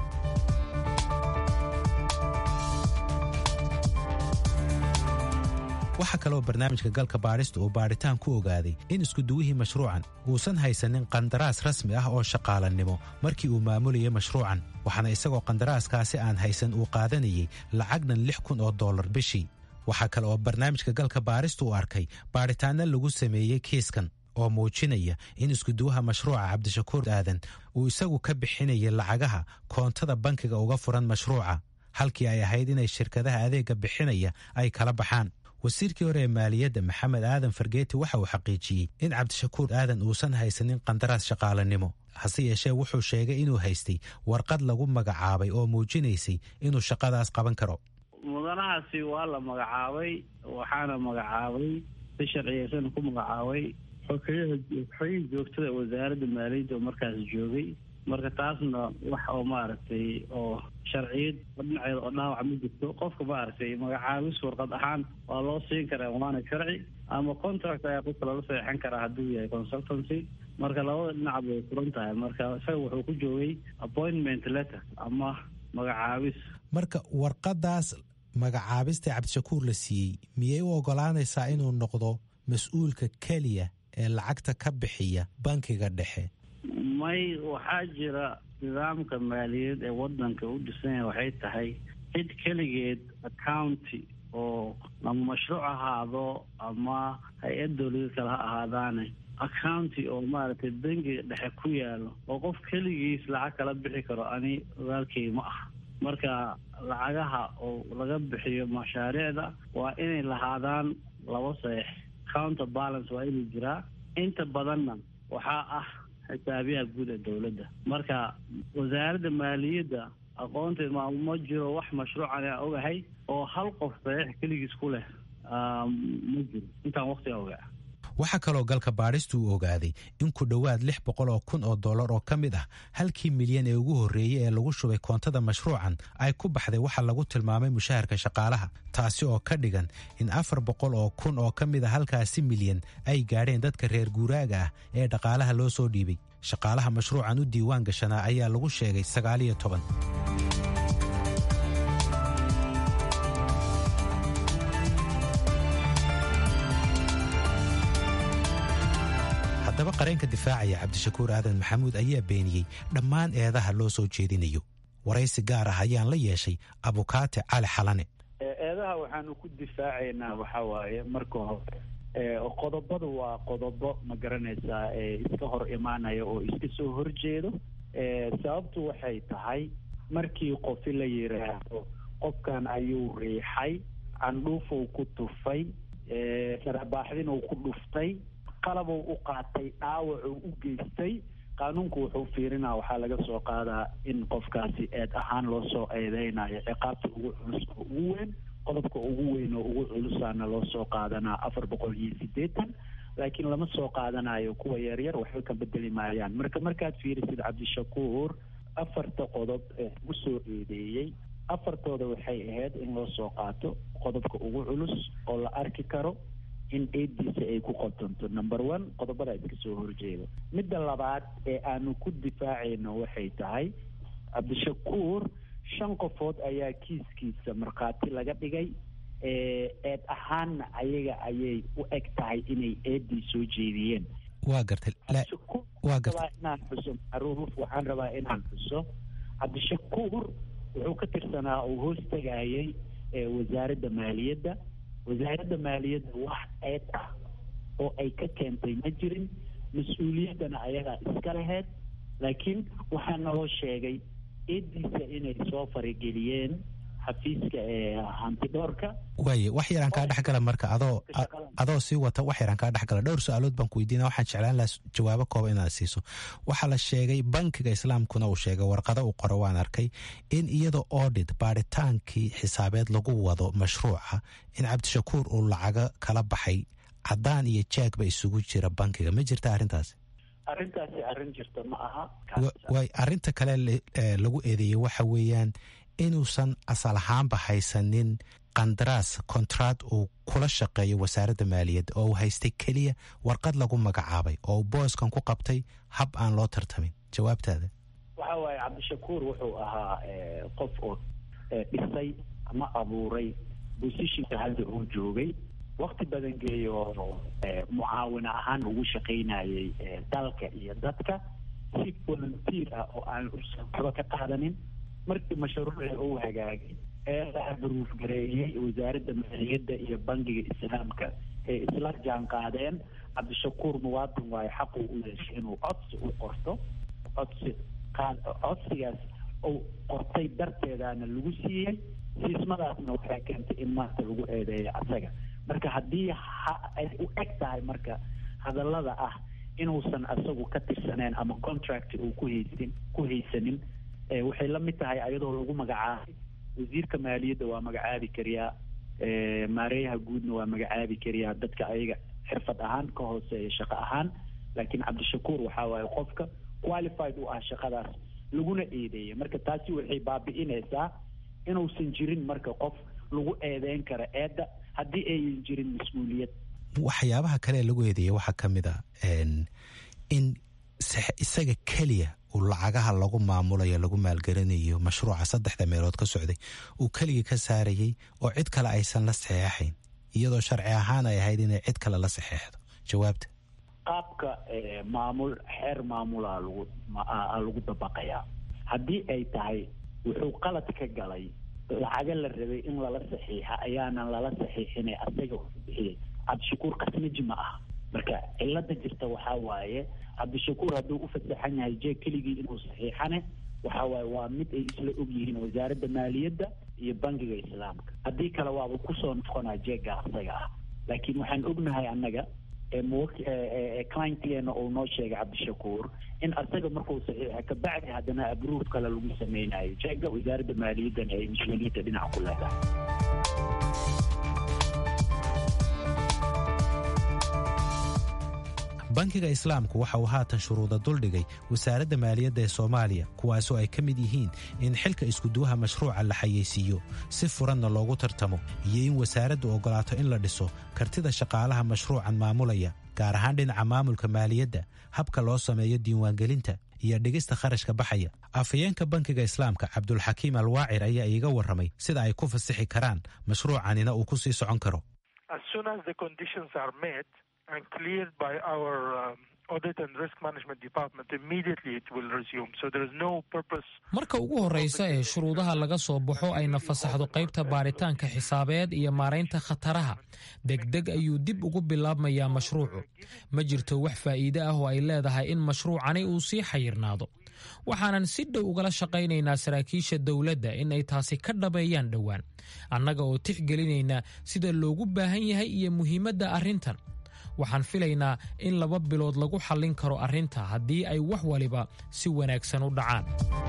[SPEAKER 9] waxaa kaloo barnaamijka galka baadhista uu baadhitaan ku ogaaday in iskuduwihii mashruucan uusan haysanin qandaraas rasmi ah oo shaqaalannimo markii uu maamulayay mashruucan waxaana isagoo qandaraaskaasi aan haysan uu qaadanayay lacagnan lix kun oo dollar bishii waxaa kale oo barnaamijka galka baadhista uu arkay baadhitaanno lagu sameeyey kiiskan oo muujinaya in iskuduwaha mashruuca cabdishakuur aadan uu isagu ka bixinayay lacagaha koontada bankiga uga furan mashruuca halkii ay ahayd inay shirkadaha adeegga bixinaya ay kala baxaan wasiirkii hore ee maaliyadda maxamed aadan fargeeti waxa uu xaqiijiyey in cabdishakuur aadan uusan haysanin qandaraas shaqaalanimo hase yeeshee wuxuu sheegay inuu haystay warqad lagu magacaabay oo muujinaysay inuu shaqadaas qaban karo
[SPEAKER 13] mudanahaasi waa la magacaabay waxaana magacaabay si sharciyeysan ku magacaabay xogeyaha xogihii joogtada wasaaradda maaliyadda oo markaas joogay marka taasna wax oo maaragtay oo sharciyad dhinaceeda oo dhaawac ma jirto qofka maaragtay magacaabis warqad ahaan waa loo siin karaa waana sharci ama contract ayaa qofka lala saxeixan karaa hadduu yahay consultancy marka labada dhinac bay furan tahay marka isaga wuxuu ku joogay appointment letter ama magacaabis
[SPEAKER 9] marka warqadaas magacaabista cabdishakuur la siiyey miyay u ogolaanaysaa inuu noqdo mas-uulka keliya ee lacagta ka bixiya bankiga dhexe
[SPEAKER 13] may waxaa jira nidaamka maaliyadeed ee wadanka u dhisanya waxay tahay cid keligeed accounty oo ama mashruuc ahaado ama hay-ad dowladeed kale ha ahaadaane accounty oo maaragtay bangiga dhexe ku yaalo oo qof keligiis lacag kala bixi karo ani ogaalkay ma ah marka lacagaha oo laga bixiyo mashaariicda waa inay lahaadaan laba saeex counter balance waa inuu jiraa inta badanna waxaa ah xisaabiyaha guud ee dowladda marka wasaaradda maaliyadda aqoonteed ma ma jiro wax mashruucan aan ogahay oo hal qof saxiix keligiis ku leh ma jiro intaan waqtiga ogaa
[SPEAKER 9] waxaa kaloo galka baadhistu uu ogaaday in ku dhowaad lix boqol oo kun oo dollar oo ka mid ah halkii milyan ee ugu horreeyey ee lagu shubay koontada mashruucan ay ku baxday waxa lagu tilmaamay mushaharka shaqaalaha taasi oo ka dhigan in afar boqol oo kun oo ka mid a halkaasi milyan ay gaadheen dadka reer guuraaga ah ee dhaqaalaha loo soo dhiibay shaqaalaha mashruucan u diiwaan gashanaa ayaa lagu sheegay sagaaliyo toban haddaba qareenka difaacaya cabdishakuur aadan maxamuud ayaa beeniyey dhammaan eedaha loo soo jeedinayo waraysi gaar ah ayaan la yeeshay abukaate cali xalane
[SPEAKER 4] eedaha waxaanu ku difaacaynaa waxaa waaye marka hore qodobada waa qodobo ma garanaysaa iska hor imaanaya oo iska soo horjeedo sababtu waxay tahay markii qofi la yidhaahdo qofkan ayuu riixay candhuufuu ku tufay sarabaaxdinuu ku dhuftay qalabuu u qaatay dhaawacuu u geystay qaanuunku wuxuu fiirinaa waxaa laga soo qaadaa in qofkaasi eed ahaan loo soo eedeynayo ciqaabta ugu culus oo ugu weyn qodobka ugu weyn oo ugu culusaana loo soo qaadanaa afar boqol iyo siddeetan laakiin lama soo qaadanayo kuwa yaryar waxba ka bedeli maayaan marka markaad fiirisid cabdishakuur afarta qodob ee ugu soo eedeeyey afartooda waxay ahayd in loo soo qaato qodobka ugu culus oo la arki karo in eediisa ay ku qotonto number one qodobada iska soo horjeeda midda labaad ee aanu ku difaacayno waxay tahay cabdishakuur shan qofood ayaa kiiskiisa markhaati laga dhigay eed ahaanna ayaga ayay u eg tahay inay eedii soo jeediyeen
[SPEAKER 9] waa gartay waa gartay
[SPEAKER 4] inaan xuso macruuf waxaan rabaa inaan xuso cabdishakuur wuxuu ka tirsanaa uu hoos tegayay wasaaradda maaliyadda wasaaradda maaliyadda wax eed ah oo ay ka keentay ma jirin mas-uuliyaddana ayagaa iska laheyd laakiin waxaa naloo sheegay eediisa inay soo farageliyeen xafiiska ee hantidhoorka
[SPEAKER 9] waaye wax yaraan kaa dhexgala marka adoo adoo sii wata wax yaraan kaa dhexgala dhowr su-aalood baan ku weydiina waxaan jeclaan lahaa jawaabo kooba inaad siiso waxaa la sheegay bankiga islaamkuna uu sheegay warqado uu qoro waan arkay in iyadoo audit baaritaankii xisaabeed lagu wado mashruuca in cabdishakuur uu lacago kala baxay caddaan iyo jaagba isugu jira bankiga ma jirta arrintaasi
[SPEAKER 4] arrintaasi arrin jirta ma aha
[SPEAKER 9] waay arrinta kale lagu eedeeyey waxa weeyaan inuusan asal ahaanba haysanin qandaraas kontraad uu kula shaqeeyo wasaaradda maaliyadda oo uu haystay keliya warqad lagu magacaabay oo uu booskan ku qabtay hab aan loo tartamin jawaabtaada
[SPEAKER 4] waxa waaye cabdishakuur wuxuu ahaa qof oo dhisay ama abuuray bosishinka hadda uu joogay wakti badan geeyo mucaawin ahaan ugu shaqaynayay dalka iyo dadka si volunteer ah oo aan waxba ka qaadanin markii mashruuci uu hagaagay ee la abruuf gareeyey wasaaradda maaliyadda iyo bangiga islaamka ee isla jaan qaadeen cabdishakuur muwaadin waayo xaquu u yeeshay inuu codsi u qorto codsi codsigaas uu qortay darteedaana lagu siiyey siismadaasna waxay keentay in maanta lagu eedeeyo asaga marka haddii ay u eg tahay marka hadallada ah inuusan asagu ka tirsaneen ama contract uu ku haysin ku haysanin waxay la mid tahay ayadoo lagu magacaabay wasiirka maaliyadda waa magacaabi kariyaa maareeyaha guudna waa magacaabi kariyaa dadka ayaga xirfad ahaan ka hooseeya shaqo ahaan laakiin cabdishakuur waxaa waaye qofka qualified u ah shaqadaas laguna eedeeyay marka taasi waxay baabi'inaysaa inuusan jirin marka qof lagu eedeyn karo eedda haddii ayan jirin mas-uuliyad
[SPEAKER 9] waxyaabaha kale ee lagu eedeeyay waxaa ka mid a in isaga keliya uu lacagaha lagu maamulayo lagu maalgaranayo mashruuca saddexda meelood ka socday uu keligii ka saarayey oo cid kale aysan la saxeexayn iyadoo sharci ahaan ay ahayd inay cid kale la saxeexdo jawaabta
[SPEAKER 4] qaabka maamul xeer maamulaa lagu lagu dabaqayaa haddii ay tahay wuxuu qalad ka galay lacaga la rabay in lala saxiixa ayaanan lala saxiixinay asaga bixiyey cabdishakuur kasnaji ma ah marka cilada jirta waxaa waaye cabdishakuur hadduu u fasaxan yahay jeeg keligii inuu saxiixane waxa waaye waa mid ay isla og yihiin wasaaradda maaliyadda iyo bangiga islaamka haddii kale waaba kusoo noqonaa jeegga asaga ah laakiin waxaan ognahay annaga clientgeena uu noo sheegay cabdishakuur in asaga markuu saxiixa kabacdi haddana abruuf kale lagu sameynayo jeegga wasaaradda maaliyaddana ay mas-uuliyadda dhinac ku leedahay
[SPEAKER 9] bankiga islaamku waxa uu haatan shuruuda duldhigay wasaaradda maaliyadda ee soomaaliya kuwaasoo ay ka mid yihiin in xilka iskuduwaha mashruuca la xayeysiiyo si furanna loogu tartamo iyo in wasaaraddu oggolaato in la dhiso kartida shaqaalaha mashruucan maamulaya gaar ahaan dhinaca maamulka maaliyadda habka loo sameeyo diiwaangelinta iyo dhigista kharashka baxaya afhayeenka bankiga islaamka cabdulxakiim alwaacir ayaa iiga warramay sida ay ku fasixi karaan mashruucanina uu ku sii socon karo
[SPEAKER 10] and cleared by our um, audit and risk management department immediately it will resume so there is no purpose
[SPEAKER 11] marka ugu horreysa ee shuruudaha laga soo baxo ayna fasaxdo qaybta baaritaanka xisaabeed iyo maaraynta khataraha degdeg ayuu dib ugu bilaabmayaa mashruucu ma jirto wax faa'iide ah oo ay leedahay in mashruucani uu sii xayirnaado waxaanan si dhow ugala shaqaynaynaa saraakiisha dowladda in ay taasi ka dhabeeyaan dhowaan annaga oo tixgelinayna sida loogu baahan yahay iyo muhiimadda arrintan waxaan filaynaa in laba bilood lagu xallin karo arrinta haddii ay wax waliba si wanaagsan u dhacaan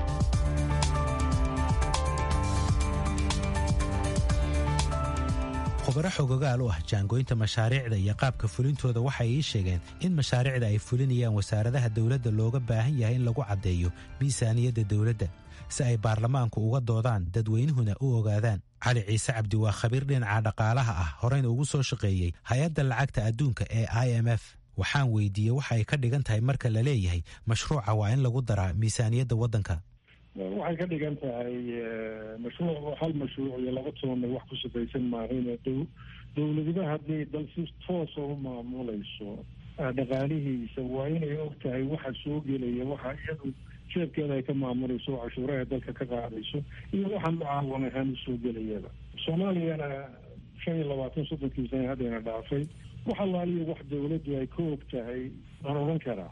[SPEAKER 9] khubaro xogogaal u ah jaangoynta mashaariicda iyo qaabka fulintooda waxay ii sheegeen in mashaariicda ay fulinayaan wasaaradaha dowladda looga baahan yahay in lagu caddeeyo miisaaniyadda dowladda si ay baarlamaanku uga doodaan dadweynuhuna u ogaadaan cali ciise cabdi waa khabiir dhinaca dhaqaalaha ah horeyna ugu soo shaqeeyey hay-adda lacagta adduunka ee i m f waxaan weydiiyey waxa ay ka dhigan tahay marka la leeyahay mashruuca waa in lagu daraa miisaaniyadda waddanka
[SPEAKER 14] waxay ka dhigan tahay mashruuc hal mashruuc iyo laba tobanna wax ku shaqaysan maahayn dowladaba haddii dal si toosa u maamulayso dhaqaalihiisa waa inay og tahay waxa soo gelaya waxa iyadu jeebkeeda ay ka maamulayso oo cashuuraha dalka ka qaadayso iyo waxa mucaawan ahaan usoo gelayaba soomaaliyana shan iyo labaatan soddonkii sana haddayna dhaafay wax allaaliyo wax dowladdu ay ka og tahay aan odhan karaa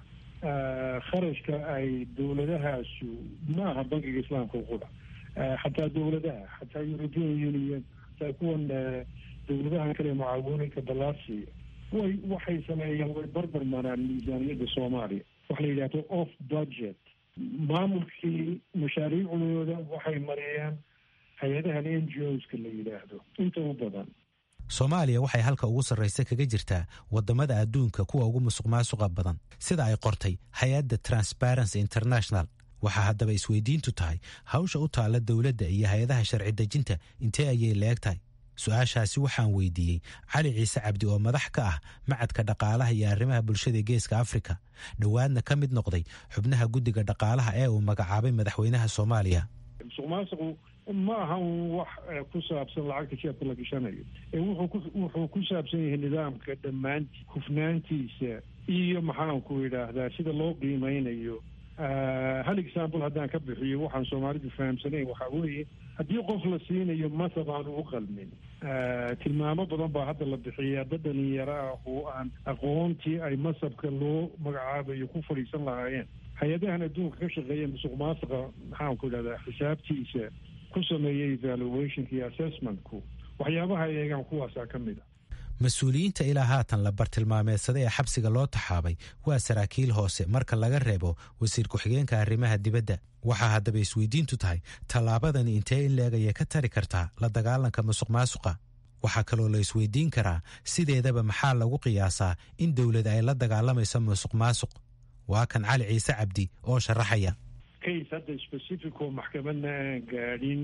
[SPEAKER 14] kharashka ay dowladahaasu ma aha bankiga islaamka qura xataa dowladaha xataa european union xataa kuwan dowladahan kale mucaawinooyinka balaasiya way waxay sameeyeen way barbar maraan miisaaniyadda soomaaliya waxa la yidhahdo off budget maamulkii mashaariicdooda waxay mariyeen hay-adahan n g oska la yidhaahdo inta u badan
[SPEAKER 9] soomaaliya waxay halka ugu sarraysa kaga jirtaa waddamada adduunka kuwa ugu musuq maasuqa badan sida ay qortay hay-adda transparency international waxaa haddaba isweydiintu tahay hawsha u taalla dowladda iyo hay-adaha sharci dejinta intee ayay leeg tahay su-aashaasi waxaan weydiiyey cali ciise cabdi oo madax ka ah macadka dhaqaalaha iyo arrimaha bulshada geeska afrika dhowaadna ka mid noqday xubnaha guddiga dhaqaalaha ee uu magacaabay madaxweynaha soomaaliya
[SPEAKER 14] musuq maasuqu ma aha wax ku saabsan lacagta jeebka la gashanayo wuxuu ku saabsan yahay nidaamka dhammaanti hufnaantiisa iyo maxaanku idhaahdaa sida loo qiimeynayo hal example haddaan ka bixiyo waxaan soomaalidu fahamsanayn waxaa weeye haddii qof la siinayo masab aan ugu qalmin tilmaamo badan baa hadda la bixiyaa dad dhalinyaro ah oo aan aqoontii ay masabka loo magacaabayo ku fadhiisan lahaayeen hay-adahan adduunka ka shaqeeya musuq maasuqa maxaanku idhahdaa xisaabtiisa ku sameeyay evaluationka iyo assessmentku waxyaabaha eegaan kuwaasaa ka mid a
[SPEAKER 9] mas-uuliyiinta ilaa haatan la bartilmaameedsaday ee xabsiga loo taxaabay waa saraakiil hoose marka laga reebo wasiir ku-xigeenka arrimaha dibadda waxaa haddaba isweydiintu tahay tallaabadani intee in leegaya ka tari kartaa la dagaalanka musuq maasuqa waxaa kaloo la isweydiin karaa sideedaba maxaa lagu qiyaasaa in dowlad ay la dagaalamayso musuq maasuq waa kan cali ciise cabdi oo sharaxaya
[SPEAKER 14] case hadda specific oo maxkamadna aan gaadhin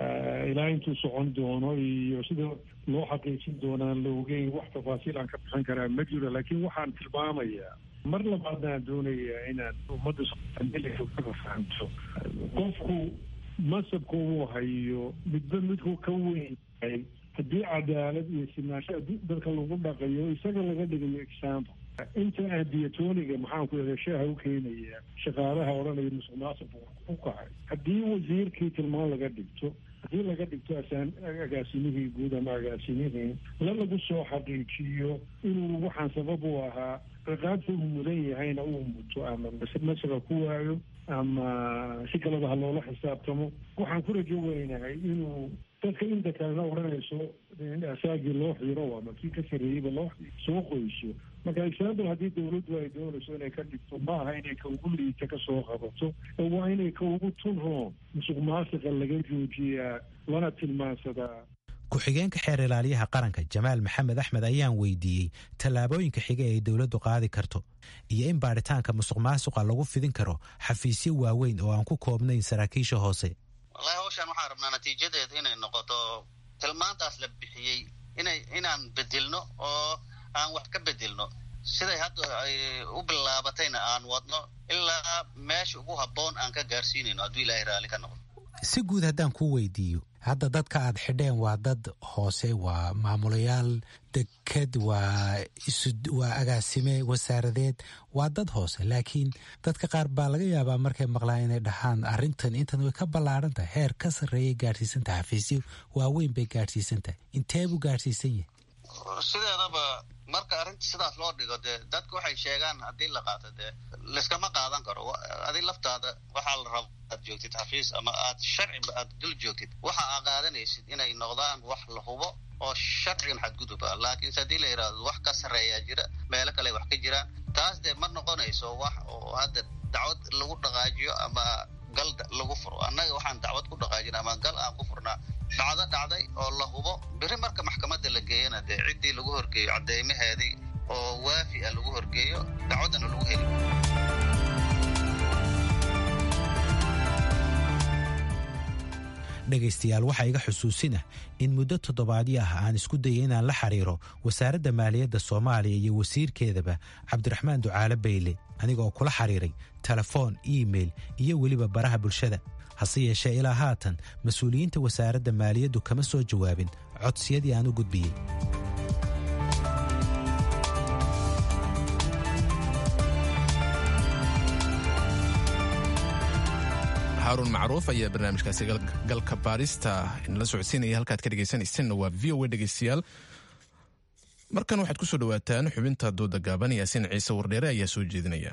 [SPEAKER 14] ilaa intuu socon doono iyo sida loo xaqiijin doonaan la ogeyn wax tafaasiil aan ka bixin karaa ma jiro laakiin waxaan tilmaamayaa mar labaadna aan doonayaa inaan ummadda soomaaliyakaga fahamto qofku masabka uu hayo midba midku ka weyn yahay haddii cadaalad iyo sinaansho dadka lagu dhaqayo isaga laga dhigayo example inta aadiyatooniga maxaanku ihahda shaaha u keenaya shaqaalaha odhanaya musuq maasuq u kacay haddii wasiirkii tilmaan laga dhigto haddii laga dhigto asaan agaasimihii guud ama agaasimihii la lagu soo xaqiijiyo inuu waxaan sabab u ahaa ciqaabta uu mudan yahayna uu muto ama masaga ku waayo ama si kaleba ha loola xisaabtamo waxaan ku rajo weynahay inuu dadka inta kalena odhanayso asaagii loo xiro ama kii ka sarreeyeyba loo soo qoyso marka example haddii dowladdu ay doonayso inay ka dhigto ma aha inay ka ugu liita ka soo qabato ee waa inay ka ugu tunroon musuq maasiqa laga joojiyaa lana tilmaansadaa
[SPEAKER 9] ku-xigeenka xeer ilaaliyaha qaranka jamaal maxamed axmed ayaan weydiiyey tallaabooyinka xiga ee dowladdu qaadi karto iyo in baadhitaanka musuq maasuqa lagu fidin karo xafiisyo waaweyn oo aan ku koobnayn saraakiisha hoose
[SPEAKER 12] wallahi hawshaan waxaan rabnaa natiijadeed inay noqoto tilmaantaas la bixiyey inay inaan bedelno oo aan wax ka bedelno siday hadda ay u bilaabatayna aan wadno ilaa meesha ugu habboon aan ka gaarsiinayno hadduu ilaahay raalli ka noqdo
[SPEAKER 9] si guud haddaan kuu weydiiyo hadda dadka aad xidheen waa dad hoose waa maamulayaal deked waa waa agaasime wasaaradeed waa dad hoose laakiin dadka qaar baa laga yaabaa markay maqlaan inay dhahaan arrintan intan way ka ballaaran tahay heer ka sarreeyay gaadhsiisan tahay xafiisyo waaweyn bay gaadhsiisan tahay intee buu gaadhsiisan yahay
[SPEAKER 12] sideedaba marka arrinta sidaas loo dhigo dee dadka waxay sheegaan haddii la qaato dee layskama qaadan karo adi laftaada waxaa la raba aad joogtid xafiis ama aad sharciba aad dul joogtid waxa aa qaadanaysid inay noqdaan wax la hubo oo sharcigan xadgudub ah laakiinse haddii la yidhahdo wax ka sarreeyaa jira meelo kale wax ka jiraan taas dee ma noqonayso wax oo hadda dacwad lagu dhaqaajiyo ama gal lagu furo annaga waxaan dacwad ku dhaqaajina ama gal aan ku furnaa dhacdo dhacday oo la hubo beri marka maxkamadda la geeyana dee ciddii lagu horgeeyo cadeymaheedii oo waafi ah lagu horgeeyo dacwaddana lagu heli
[SPEAKER 9] dhegaystayaal waxaa iga xusuusinah in muddo toddobaadyo ah aan isku dayay inaan la xiriiro wasaaradda maaliyadda soomaaliya iyo wasiirkeedaba cabdiraxmaan ducaale bayle anigaoo kula xiriiray telefoon iimeil iyo weliba baraha bulshada hase yeeshee ilaa haatan mas-uuliyiinta wasaaradda maaliyaddu kama soo jawaabin codsiyadii aan u gudbiyey
[SPEAKER 2] haarun macruuf ayaa barnaamijkaasi galka baarista inala socodsiinaya halkaad ka dhegaysanaysanna waa v o a dhegaystayaal markan waxaad ku soo dhowaataan xubinta dooda gaaban yaasiin ciise wardheere ayaa soo jeedinaya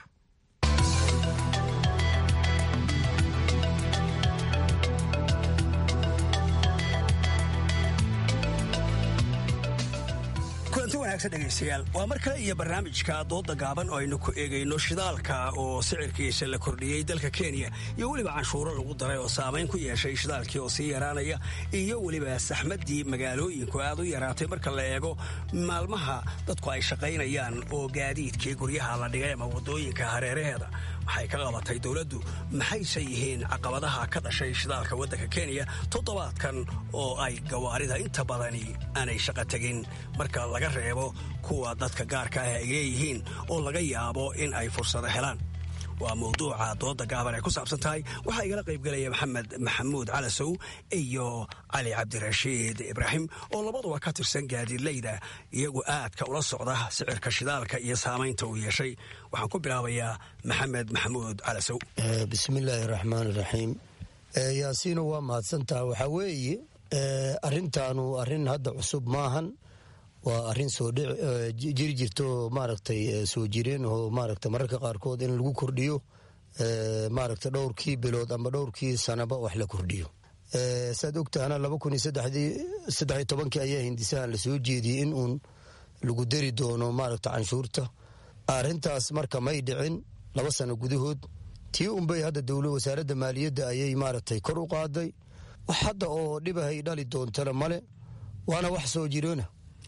[SPEAKER 15] kulanti wanaagsan dhegaystayaal waa mar kale iyo barnaamijka dooda gaaban oo aynu ku eegayno shidaalka oo sicirkiisa la kordhiyey dalka kenya iyo weliba canshuuro lagu daray oo saamayn ku yeeshay shidaalkii oo sii yaraanaya iyo weliba saxmaddii magaalooyinku aad u yaraatay marka la eego maalmaha dadku ay shaqaynayaan oo gaadiidkii guryaha la dhigay ama waddooyinka hareeraheeda waxay ka qabatay dowladdu maxayse yihiin caqabadaha ka dhashay shidaalka waddanka kenya toddobaadkan oo ay gawaarida inta badani aanay shaqo tegin marka laga reebo kuwa dadka gaarka ah ay leeyihiin oo laga yaabo in ay fursado helaan waa mawduuca dooda gaaban ay ku saabsan tahay waxaa igala qaybgelaya maxamed maxamuud calasow iyo cali cabdirashiid ibraahim oo labaduba ka tirsan gaadiidleyda iyagu aadka ula socda sicirka shidaalka iyo saamaynta uu yeeshay waxaan ku bilaabayaa maxamed maxamuud calasow
[SPEAKER 16] bismillaahi raxmaan iraxiim yaasiino waa mahadsantaha waxaa weeye arrintaanu arrin hadda cusub maahan waa arrin soo jiri jirto maaragtay soo jireen oo maaragta mararka qaarkood in lagu kordhiyo maaragta dhowrkii bilood ama dhowrkii sanaba wax la kordhiyo saad ogtahana laba kun iyo saddex tobankii ayaa hindisahan lasoo jeediyey in uun lagu dari doono maaragta canshuurta arrintaas marka may dhicin laba sano gudahood tii unbay hadda dowla wasaaradda maaliyadda ayay maaragtay kor u qaaday wax hadda oo dhibahay dhali doontana male waana wax soo jiroona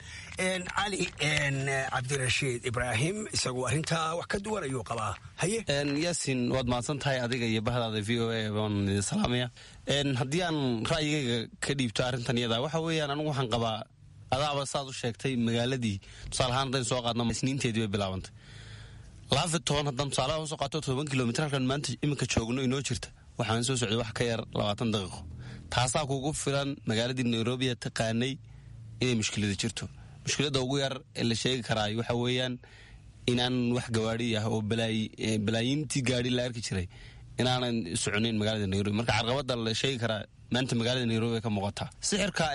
[SPEAKER 15] cali cabdirashiid ibraahim isagu arrintaa wax ka duwan ayuu qabaa haye
[SPEAKER 17] yaasin waad mahadsan tahay adiga iyo bahdaada v o a baan idin salaamaya haddii aan ra'yigayga ka dhiibto arrintan iyada waxa weeyaan anigu waxaan qabaa adaaba saad u sheegtay magaaladii tusaale ahaan haddaynu soo qaadno isniinteedii bay bilaabantay laafi toban haddaan tusaalaha usoo qaato toban kilomitr halkan maanta iminka joogno inoo jirta waxaan soo socday wax ka yar labaatan daqiiqo taasaa kugu filan magaaladii nairobi taqaanay inay mushkilada jirto mushkiladda ugu yar ee la sheegi karaa waxa weeyaan inaan wax gawaadi ah oo balaayiintii gaadi la arki jiray inaanan soconayn magaalada nairobi marka carqabada la sheegi karaa maanta magaalada nairobi ka muuqataa sixirka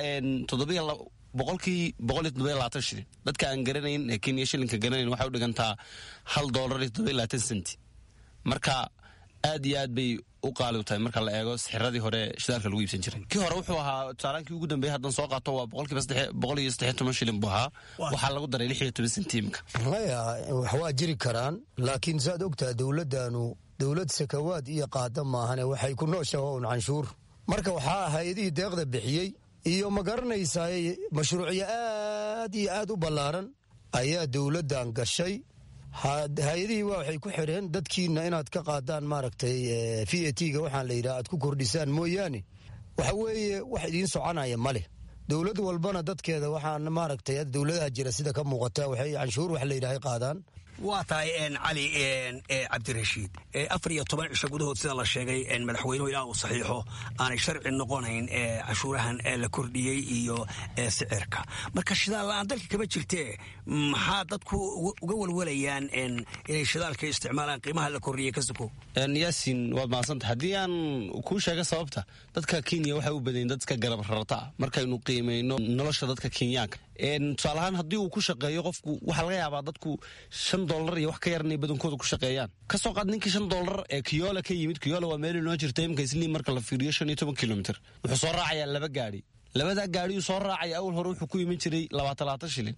[SPEAKER 17] boqolkii boqol iyo todoba labaatan shilin dadka aan garanayn ee kenya shilinka garanayn waxay u dhigantaa hal doolar iyo todoba labaatan senti marka aad iyo aad bay u qaali u tahay marka la eego sixiradii hore shidaalka lagu iibsan jiray kii hore wuxuu ahaa tusaalaankii ugu dambeeyay haddaan soo qaato waa boqolkiiba boqol iyo saddex toban shilin buu ahaa waxaa lagu daray lix iyo toban senti imika
[SPEAKER 16] maya wax waa jiri karaan laakiin saad ogtaha dowladdaanu dowlad sakawaad iyo qaada maahane waxay ku nooshaha un canshuur marka waxaa hay-adihii deeqda bixiyey iyo ma garanaysaa mashruucyo aad iyo aad u ballaaran ayaa dowladdan gashay hay-adihii waa waxay ku xidheen dadkiina inaad ka qaadaan maaragtay v a t ga waxaan la yidhaha aad ku kordhisaan mooyaane waxa weeye wax idiin soconaya ma leh dowlad walbana dadkeeda waxaan maaragtay dowladaha jira sida ka muuqata waxay canshuur wax la yidhahay qaadaan
[SPEAKER 15] waa tahay cali cabdirashiid afar iyo toban cisho gudahood sida la sheegay madaxweynuhu ilaa uu saxiixo aanay sharci noqonayn cashuurahan la kordhiyey iyo sicirka marka shidaal la-aan dalka kama jirtee maxaa dadku uga walwalayaan inay shidaalka isticmaalaan qiimaha la kordhiyey ka suko
[SPEAKER 17] yaasin waad mahadsantahay haddii aan kuu sheega sababta dadka kenya waxay u badayin dadka garab rarata ah markaynu qiimayno nolosha dadka kenyaanka tusaale ahaan haddii uu ku shaqeeyo qofku waxaa laga yaabaa dadku shan dollar iyo wax ka yar inay badankooda ku shaqeeyaan kasoo qaad ninkii shan dollar ee kiyola ka yimid kiyola waa meel inoo jirta imika isliim marka la fiiriyo shan iyo toban kilomitr wuxuu soo raacayaa laba gaadhi labadaa gaadhiyuu soo raacaya awal hore wuxuu ku iman jiray labaatan labaatan shilin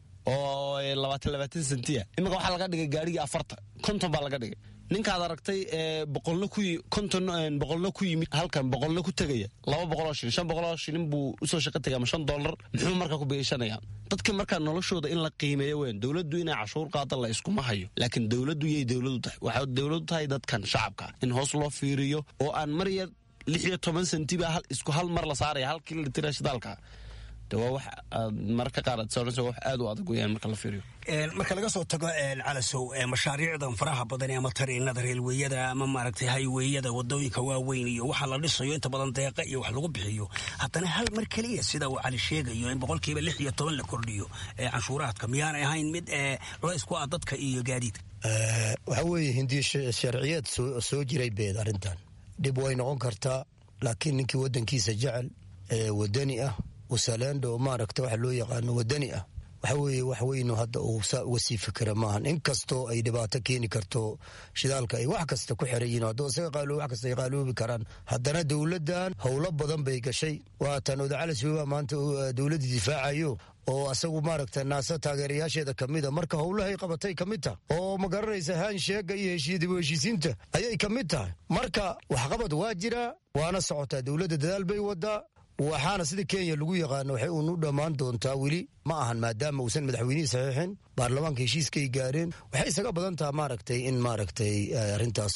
[SPEAKER 17] oo labaatan labaatan sentiya imika waxaa laga dhigay gaadhigii afarta konton baa laga dhigay ninkaad aragtay boqolna ku konton boqolna ku yimid halkan boqolna ku tegaya laba boqoloo shilin shan boqoloo shilin buu usoo shaqo tegay ama shan dollar muxuu markaa ku beeshanaya dadka markaa noloshooda in la qiimeeyo weyn dowladdu inay cashuur qaada la iskuma hayo laakiin dowladdu yay dowladu tahay waxay dowladu tahay dadkan shacabka in hoos loo fiiriyo oo aan mar yar lix iyo toban sentiba isku hal mar la saaraya halkii la tira shidaalka de waa wax mararka qaar aad soonayso wax aad u adag weyaan marka la fiiriyo
[SPEAKER 15] marka laga soo tago calasow mashaariicdan faraha badan ama tariinada reelweyada ama maaragtay hayweyada wadooyinka waaweyn iyo waxa la dhisayo inta badan deeqa iyo wax lagu bixiyo haddana hal mar keliya sida uu cali sheegayo in boqolkiiba lix iyo toban la kordhiyo canshuuraadka miyaanay ahayn mid culays ku ah dadka iyo gaadiidka
[SPEAKER 16] waxaa weeye hindiya sharciyeed soo jiray beed arrintan dhib way noqon kartaa laakiin ninkii wadankiisa jecel ee wadani ah wasaleendo maaragta waxa loo yaqaano wadani ah waxa weeye wax weynu hadda uu saa uga sii fikira maahan inkastoo ay dhibaato keeni karto shidaalka ay wax kasta ku xiran yihiin haddoo isaga qaalo wax kasta ay qaaloobi karaan haddana dowladdan howlo badan bay gashay waatan odacalas weba maanta dowladda difaacayo oo asagu maaragta naasa taageerayaasheeda ka mida marka howlahay qabatay ka mid tahay oo ma garanaysa haansheega iyo heshiidib heshiisiinta ayay ka mid tahay marka waxqabad waa jiraa waana socotaa dowladda dadaal bay wadaa waxaana sida kenya lagu yaqaano waxay uun u dhammaan doontaa weli ma ahan maadaama uusan madaxweynihii saxiixin baarlamaanka heshiiskay gaareen waxay isaga badan taha maaragtay in maaragtay arrintaas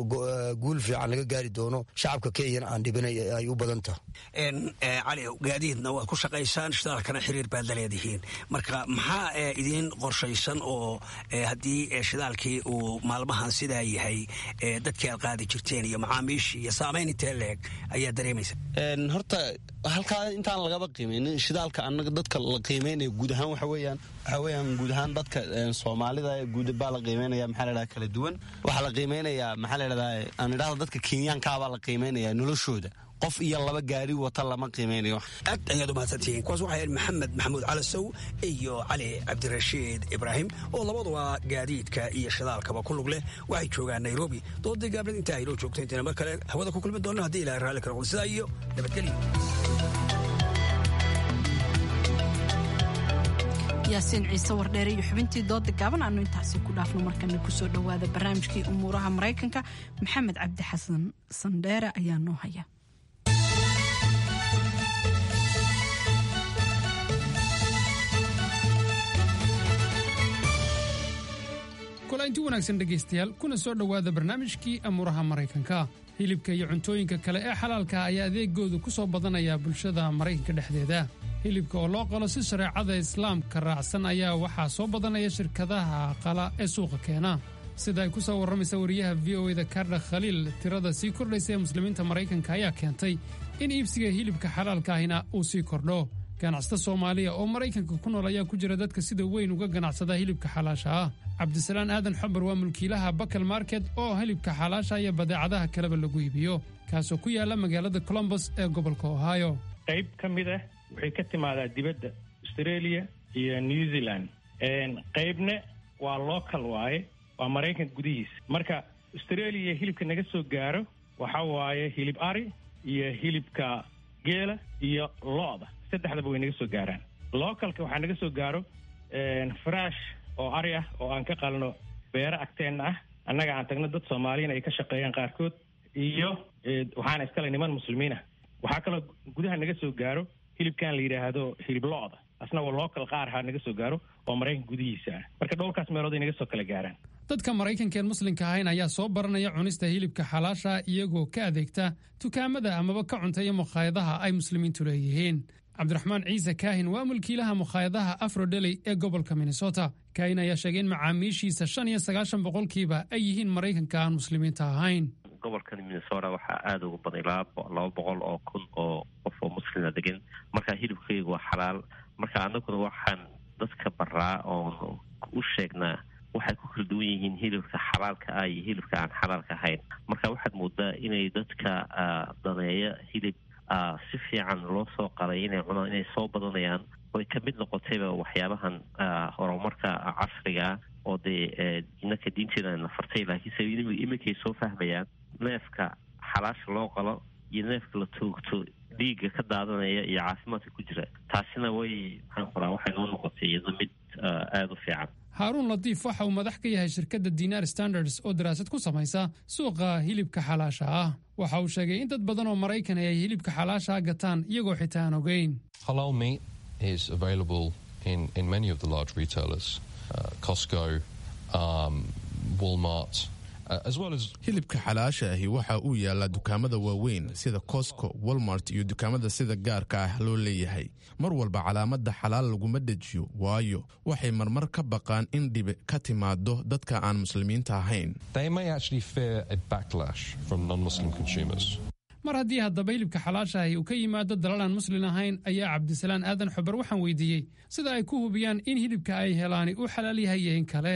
[SPEAKER 16] guul fiican laga gaari doono shacabka kenyana aan dhibin ay u badan taha
[SPEAKER 15] cali gaadiidna waad ku shaqaysaan shidaalkana xiriir baad la leedihiin marka maxaa idiin qorshaysan oo haddii shidaalkii uu maalmahan sidaa yahay dadkii aad qaadi jirteen iyo macaamiishii iyo saamayn intee leeg ayaa dareemaysa
[SPEAKER 17] horta halkaa intaan lagaba qiimeynin shidaalka anaga dadka la qiimeynaya guud ahaan waxa weeyaan waxa weeyaan guud ahaan dadka soomaalida guud baa la qiimeynaya maxaa la dhaha kala duwan waxaa la qiimeynayaa maxaa la dhahdaa aan idhahda dadka kenyaankaabaa la qiimeynaya noloshooda qof iyo laba gaari wata lama qiimeynayo
[SPEAKER 15] aad ayaad umahadsantihiin kuwaas waxay ahayd maxamed maxamuud calasow iyo cali cabdirashiid ibraahim oo labaduba gaadiidka iyo shidaalkaba ku lug leh waxay joogaan nairobi doodii gaabnad intaa aynoo joogta intayna mar kale hawada ku kulmi doonno haddii ilahay raalli kala qul sidaa iyo nabadgelyo
[SPEAKER 1] yaasiin ciise wardheere iyo xubintii dooda gaaban aanu intaasi ku dhaafno markana kusoo dhowaada barnaamijkii umuuraha maraykanka maxamed cabdi xasan sandheere ayaa noo haya
[SPEAKER 18] kulainti wanaagsan dhegaystayaal kuna soo dhowaada barnaamijkii amuuraha maraykanka hilibka iyo cuntooyinka kale ee xalaalka ayaa adeegoodu ku soo badanaya bulshada maraykanka dhexdeeda hilibka oo loo qalo si shareecada islaamka raacsan ayaa waxaa soo badanaya shirkadaha qala ee suuqa keena sida ay ku soo warramaysa wariyaha v o eda kardha khaliil tirada sii kordhaysa ee muslimiinta maraykanka ayaa keentay in iibsiga hilibka xalaalka ahina uu sii kordho ganacsata soomaaliya oo maraykanka ku nool ayaa ku jira dadka sida weyn uga ganacsada hilibka xalaasha ah cabdisalaan aadan xabar waa mulkiilaha bakal market oo hilibka xalaasha iyo badeecadaha kaleba lagu iibiyo kaasoo ku yaala magaalada colombos ee gobolka ohio
[SPEAKER 19] qayb ka mid ah waxay ka timaadaa dibadda australia iyo new zealand qaybna waa local waaye waa maraykanka gudihiisa marka australia hilibka naga soo gaaro waxa waaye hilib ari iyo hilibka geela iyo lo-da saddexdaba way naga soo gaaraan localka waxaa naga soo gaaro faraash oo ari ah oo aan ka qalno beero agteenna ah annaga aan tagno dad soomaaliyana ay ka shaqeeyaan qaarkood iyo waxaana iskale niman muslimiin ah waxaa kaloo gudaha naga soo gaaro hilibkan la yidhaahdo hilib lo-da asna waa local qaar ha naga soo gaaro oo maraykanka gudihiisa ah marka dhowrkaas meelood ay naga soo kala gaaraan
[SPEAKER 18] dadka maraykankaeen muslimka ahayn ayaa soo baranaya cunista hilibka xalaasha iyagoo ka adeegta dukaamada amaba ka cunteeya mukhaayadaha ay muslimiintu leeyihiin cabdiraxmaan ciise kaahin waa mulkiilaha mukhaayadaha afrodeli ee gobolka minnesota kaahin ayaa sheegay in macaamiishiisa shan iyo sagaashan boqolkiiba ay yihiin maraykanka aan muslimiinta ahayn
[SPEAKER 20] gobolkan minnesota waxaa aada uga baday laba boqol oo kun oo qof oo muslima degan marka hilibkaygu waa xalaal marka anaguna waxaan dadka baraa oon u sheegnaa waxay ku kala duwan yihiin hilibka xalaalka ah iyo hilibka aan xalaalka ahayn marka waxaad moodaa inay dadka daneeya hilib si fiican loo soo qalay inay cunaan inay soo badanayaan oy ka mid noqotayba waxyaabahan horumarka casriga oo dee inaka diinteeda nafartay laakiinse iminkay soo fahmayaan neefka xalaasha loo qalo iyo neefka la toogto dhiigga ka daadanaya iyo caafimaadka ku jira taasina way maxaan qoraa waxay noo noqotay iyado mid aada u fiican
[SPEAKER 18] haaruun latiif waxa uu madax ka yahay shirkadda dinar standards oo daraasad ku samaysa suuqa hilibka xalaasha ah waxa uu sheegay in dad badan oo maraykan ay hilibka xalaasha gataan iyagoo xitaa aan ogeyn
[SPEAKER 21] Halal meat is available in, in many of the large retailers, uh, Costco, um, Walmart, uh, as well as
[SPEAKER 2] hilibka xalaasha ahi waxa uu yaalaa dukaamada waaweyn sida cosco walmart iyo dukaamada sida gaarka ah loo leeyahay mar walba calaamada xalaal laguma dejiyo waayo waxay marmar ka baqaan in dhibi ka timaado dadka aan muslimiinta ahayn
[SPEAKER 21] they may actually fear a backlash from non-Muslim consumers.
[SPEAKER 18] mar haddii haddaba hilibka xalaashahi uu ka yimaado dalal aan muslin ahayn ayaa cabdisalaan aadan xubar waxaan weydiiyey sida ay ku hubiyaan in hilibka ay helaani uu xalaal yahay iyo in kale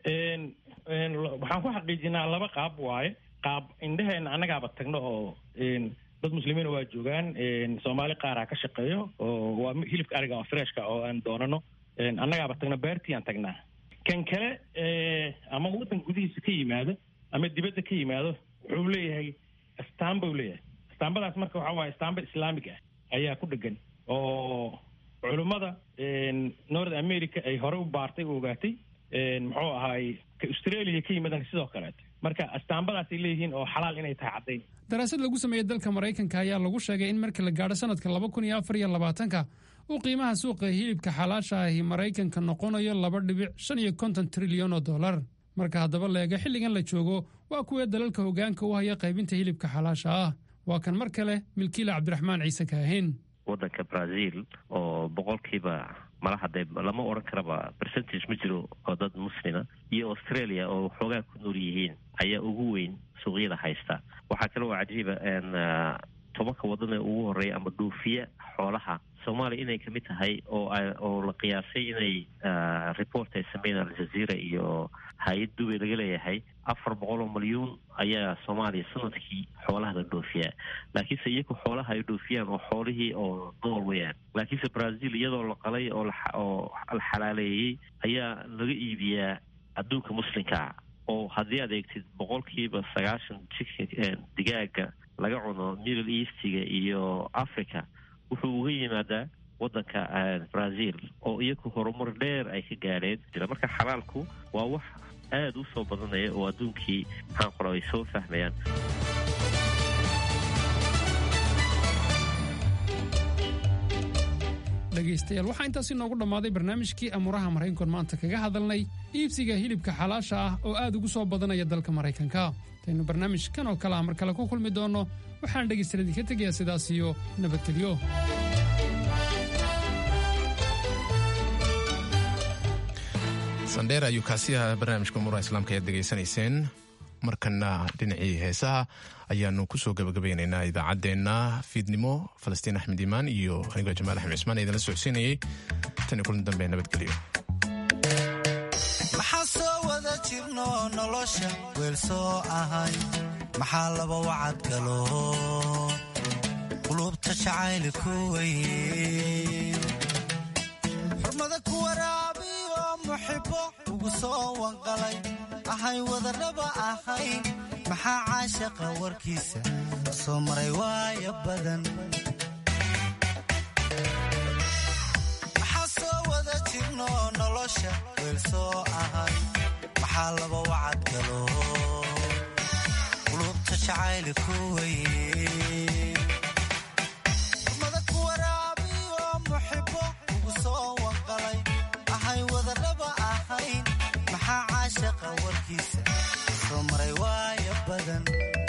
[SPEAKER 19] waxaan ku xaqiijinaa laba qaab waaye qaab indheheena annagaaba tagno oo dad muslimiina waa joogaan soomaali qaaraa ka shaqeeyo oo waa hilibka ariga oo freshka oo aan doonano annagaaba tagno beertii aan tagnaa kan kale ama waddan gudihiisa ka yimaado ama dibadda ka yimaado wuxuu leeyahay astaan buu leeyahay astaambadaas marka waxaa waaye astaamba islaamig ah ayaa ku dhegan oo culummada north america ay hore u baartay u ogaatay muxuu ahaay ka australia ka yimaadaan sidoo kaleeto marka astaambadaasay leeyihiin oo xalaal inay tahay caddayn
[SPEAKER 18] daraasad lagu sameeyey dalka maraykanka ayaa lagu sheegay in marka la gaadho sanadka laba kun iyo afar iyo labaatanka uu qiimaha suuqa hilibka xalaasha ahi maraykanka noqonayo laba dhibic shan iyo konton trilyan oo dollar marka haddaba leega xilligan la joogo waa kuwee dalalka hogaanka u haya qaybinta hilibka xalaasha ah waa kan mar kale milkiila cabdiraxmaan ciise kaahin
[SPEAKER 20] waddanka brazil oo boqolkiiba malaha dee lama odhan karaba percentage ma jiro oo dad muslima iyo australia oo xoogaa ku nool yihiin ayaa ugu weyn suuqyada haysta waxaa kale oo cajiiba tobanka waddan ee ugu horreeya ama dhuufiya xoolaha soomaaliya inay kamid tahay oo oo la qiyaasay inay report ay sameeyeen aljazeera iyo hay-ad dubay laga leeyahay afar boqol oo malyuun ayaa soomaaliya sanadkii xoolaha la dhoofiyaa laakiinse iyagu xoolaha ay dhoofiyaan oo xoolihii oo nool weyaan laakiinse brazil iyadoo la qalay oo oo la xalaaleeyey ayaa laga iibiyaa adduunka muslimkaa oo haddii aad eegtid boqolkiiba sagaashan chicken digaaga laga cuno middle eastiga iyo africa wuxuu uga yimaadaa waddanka brazil oo iyagu horumar dheer ay ka gaadheen marka xalaalku waa wax aada u soo badanaya oo adduunkii maxaan qora ay soo fahmayaan
[SPEAKER 18] dhegaystayaal waxaa intaasi noogu dhammaaday barnaamijkii amuuraha maraykankoon maanta kaga hadalnay iibsiga hilibka xalaasha ah oo aad ugu soo badanaya dalka maraykanka intaynu barnaamijkan oo kale ah mar kale ku kulmi doonno waxaan dhegaystayaal idinka tegayaa sidaas iyo nabadgelyo
[SPEAKER 2] sandheer ayuu kaasi ahaa barnaamijka umuuraha islaamka ayaad degaysanayseen markana dhinacii heesaha ayaanu kusoo gabagabaynaynaa idaacaddeenna fiidnimo falastiin axmed iimaan iyo anigoo jamaal axmed cismaan ee idinla socodsiinayay tan iyo kulan dambe nabadgelyo
[SPEAKER 22] maxaa soo wada jirno nolosha weel soo ahay maxaa laba wacad galo qulubta jacayli ku weye xurmada ku waraabiyo muxibo ugu soo wanqalay ahay wadarraba ahayn maxaa caashaqa warkiisa soo maray waaya badan maxaa soo wada jirno nolosha weel soo ahay maxaa laba wacad galo qulubta jacayli ku weye xurmada ku waraabiyo muxibo ugu soo wanqalay ahay wadarraba ahayn maxaa caashaqa warkiisa soo maray waaya badan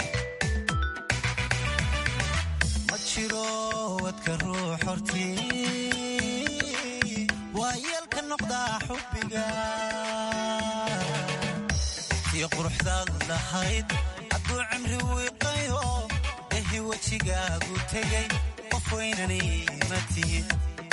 [SPEAKER 22] ma jiro wadka ruux hortii waa yeelka noqdaa xubbiga tii quruxdaad lahayd hadduu cimri wiiqayo ehi wejigaagu tegay qof weynani ma tihid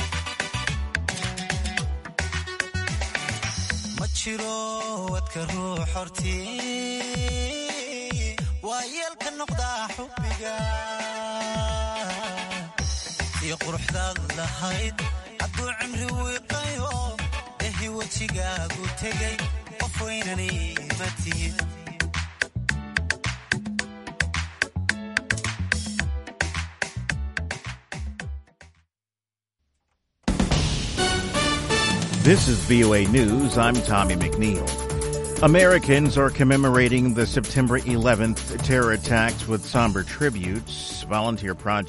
[SPEAKER 22] ma jiro wadka ruux hortii waa yeelka noqdaa xubbiga tii quruxdaad lahayd hadduu cimri wiiqayo ehi wejigaagu tegay qof weynani ma tihid
[SPEAKER 6] This is VOA News. I'm Tommy McNeil. Americans are commemorating the September 11th terror attacks with somber tributes. Volunteer projects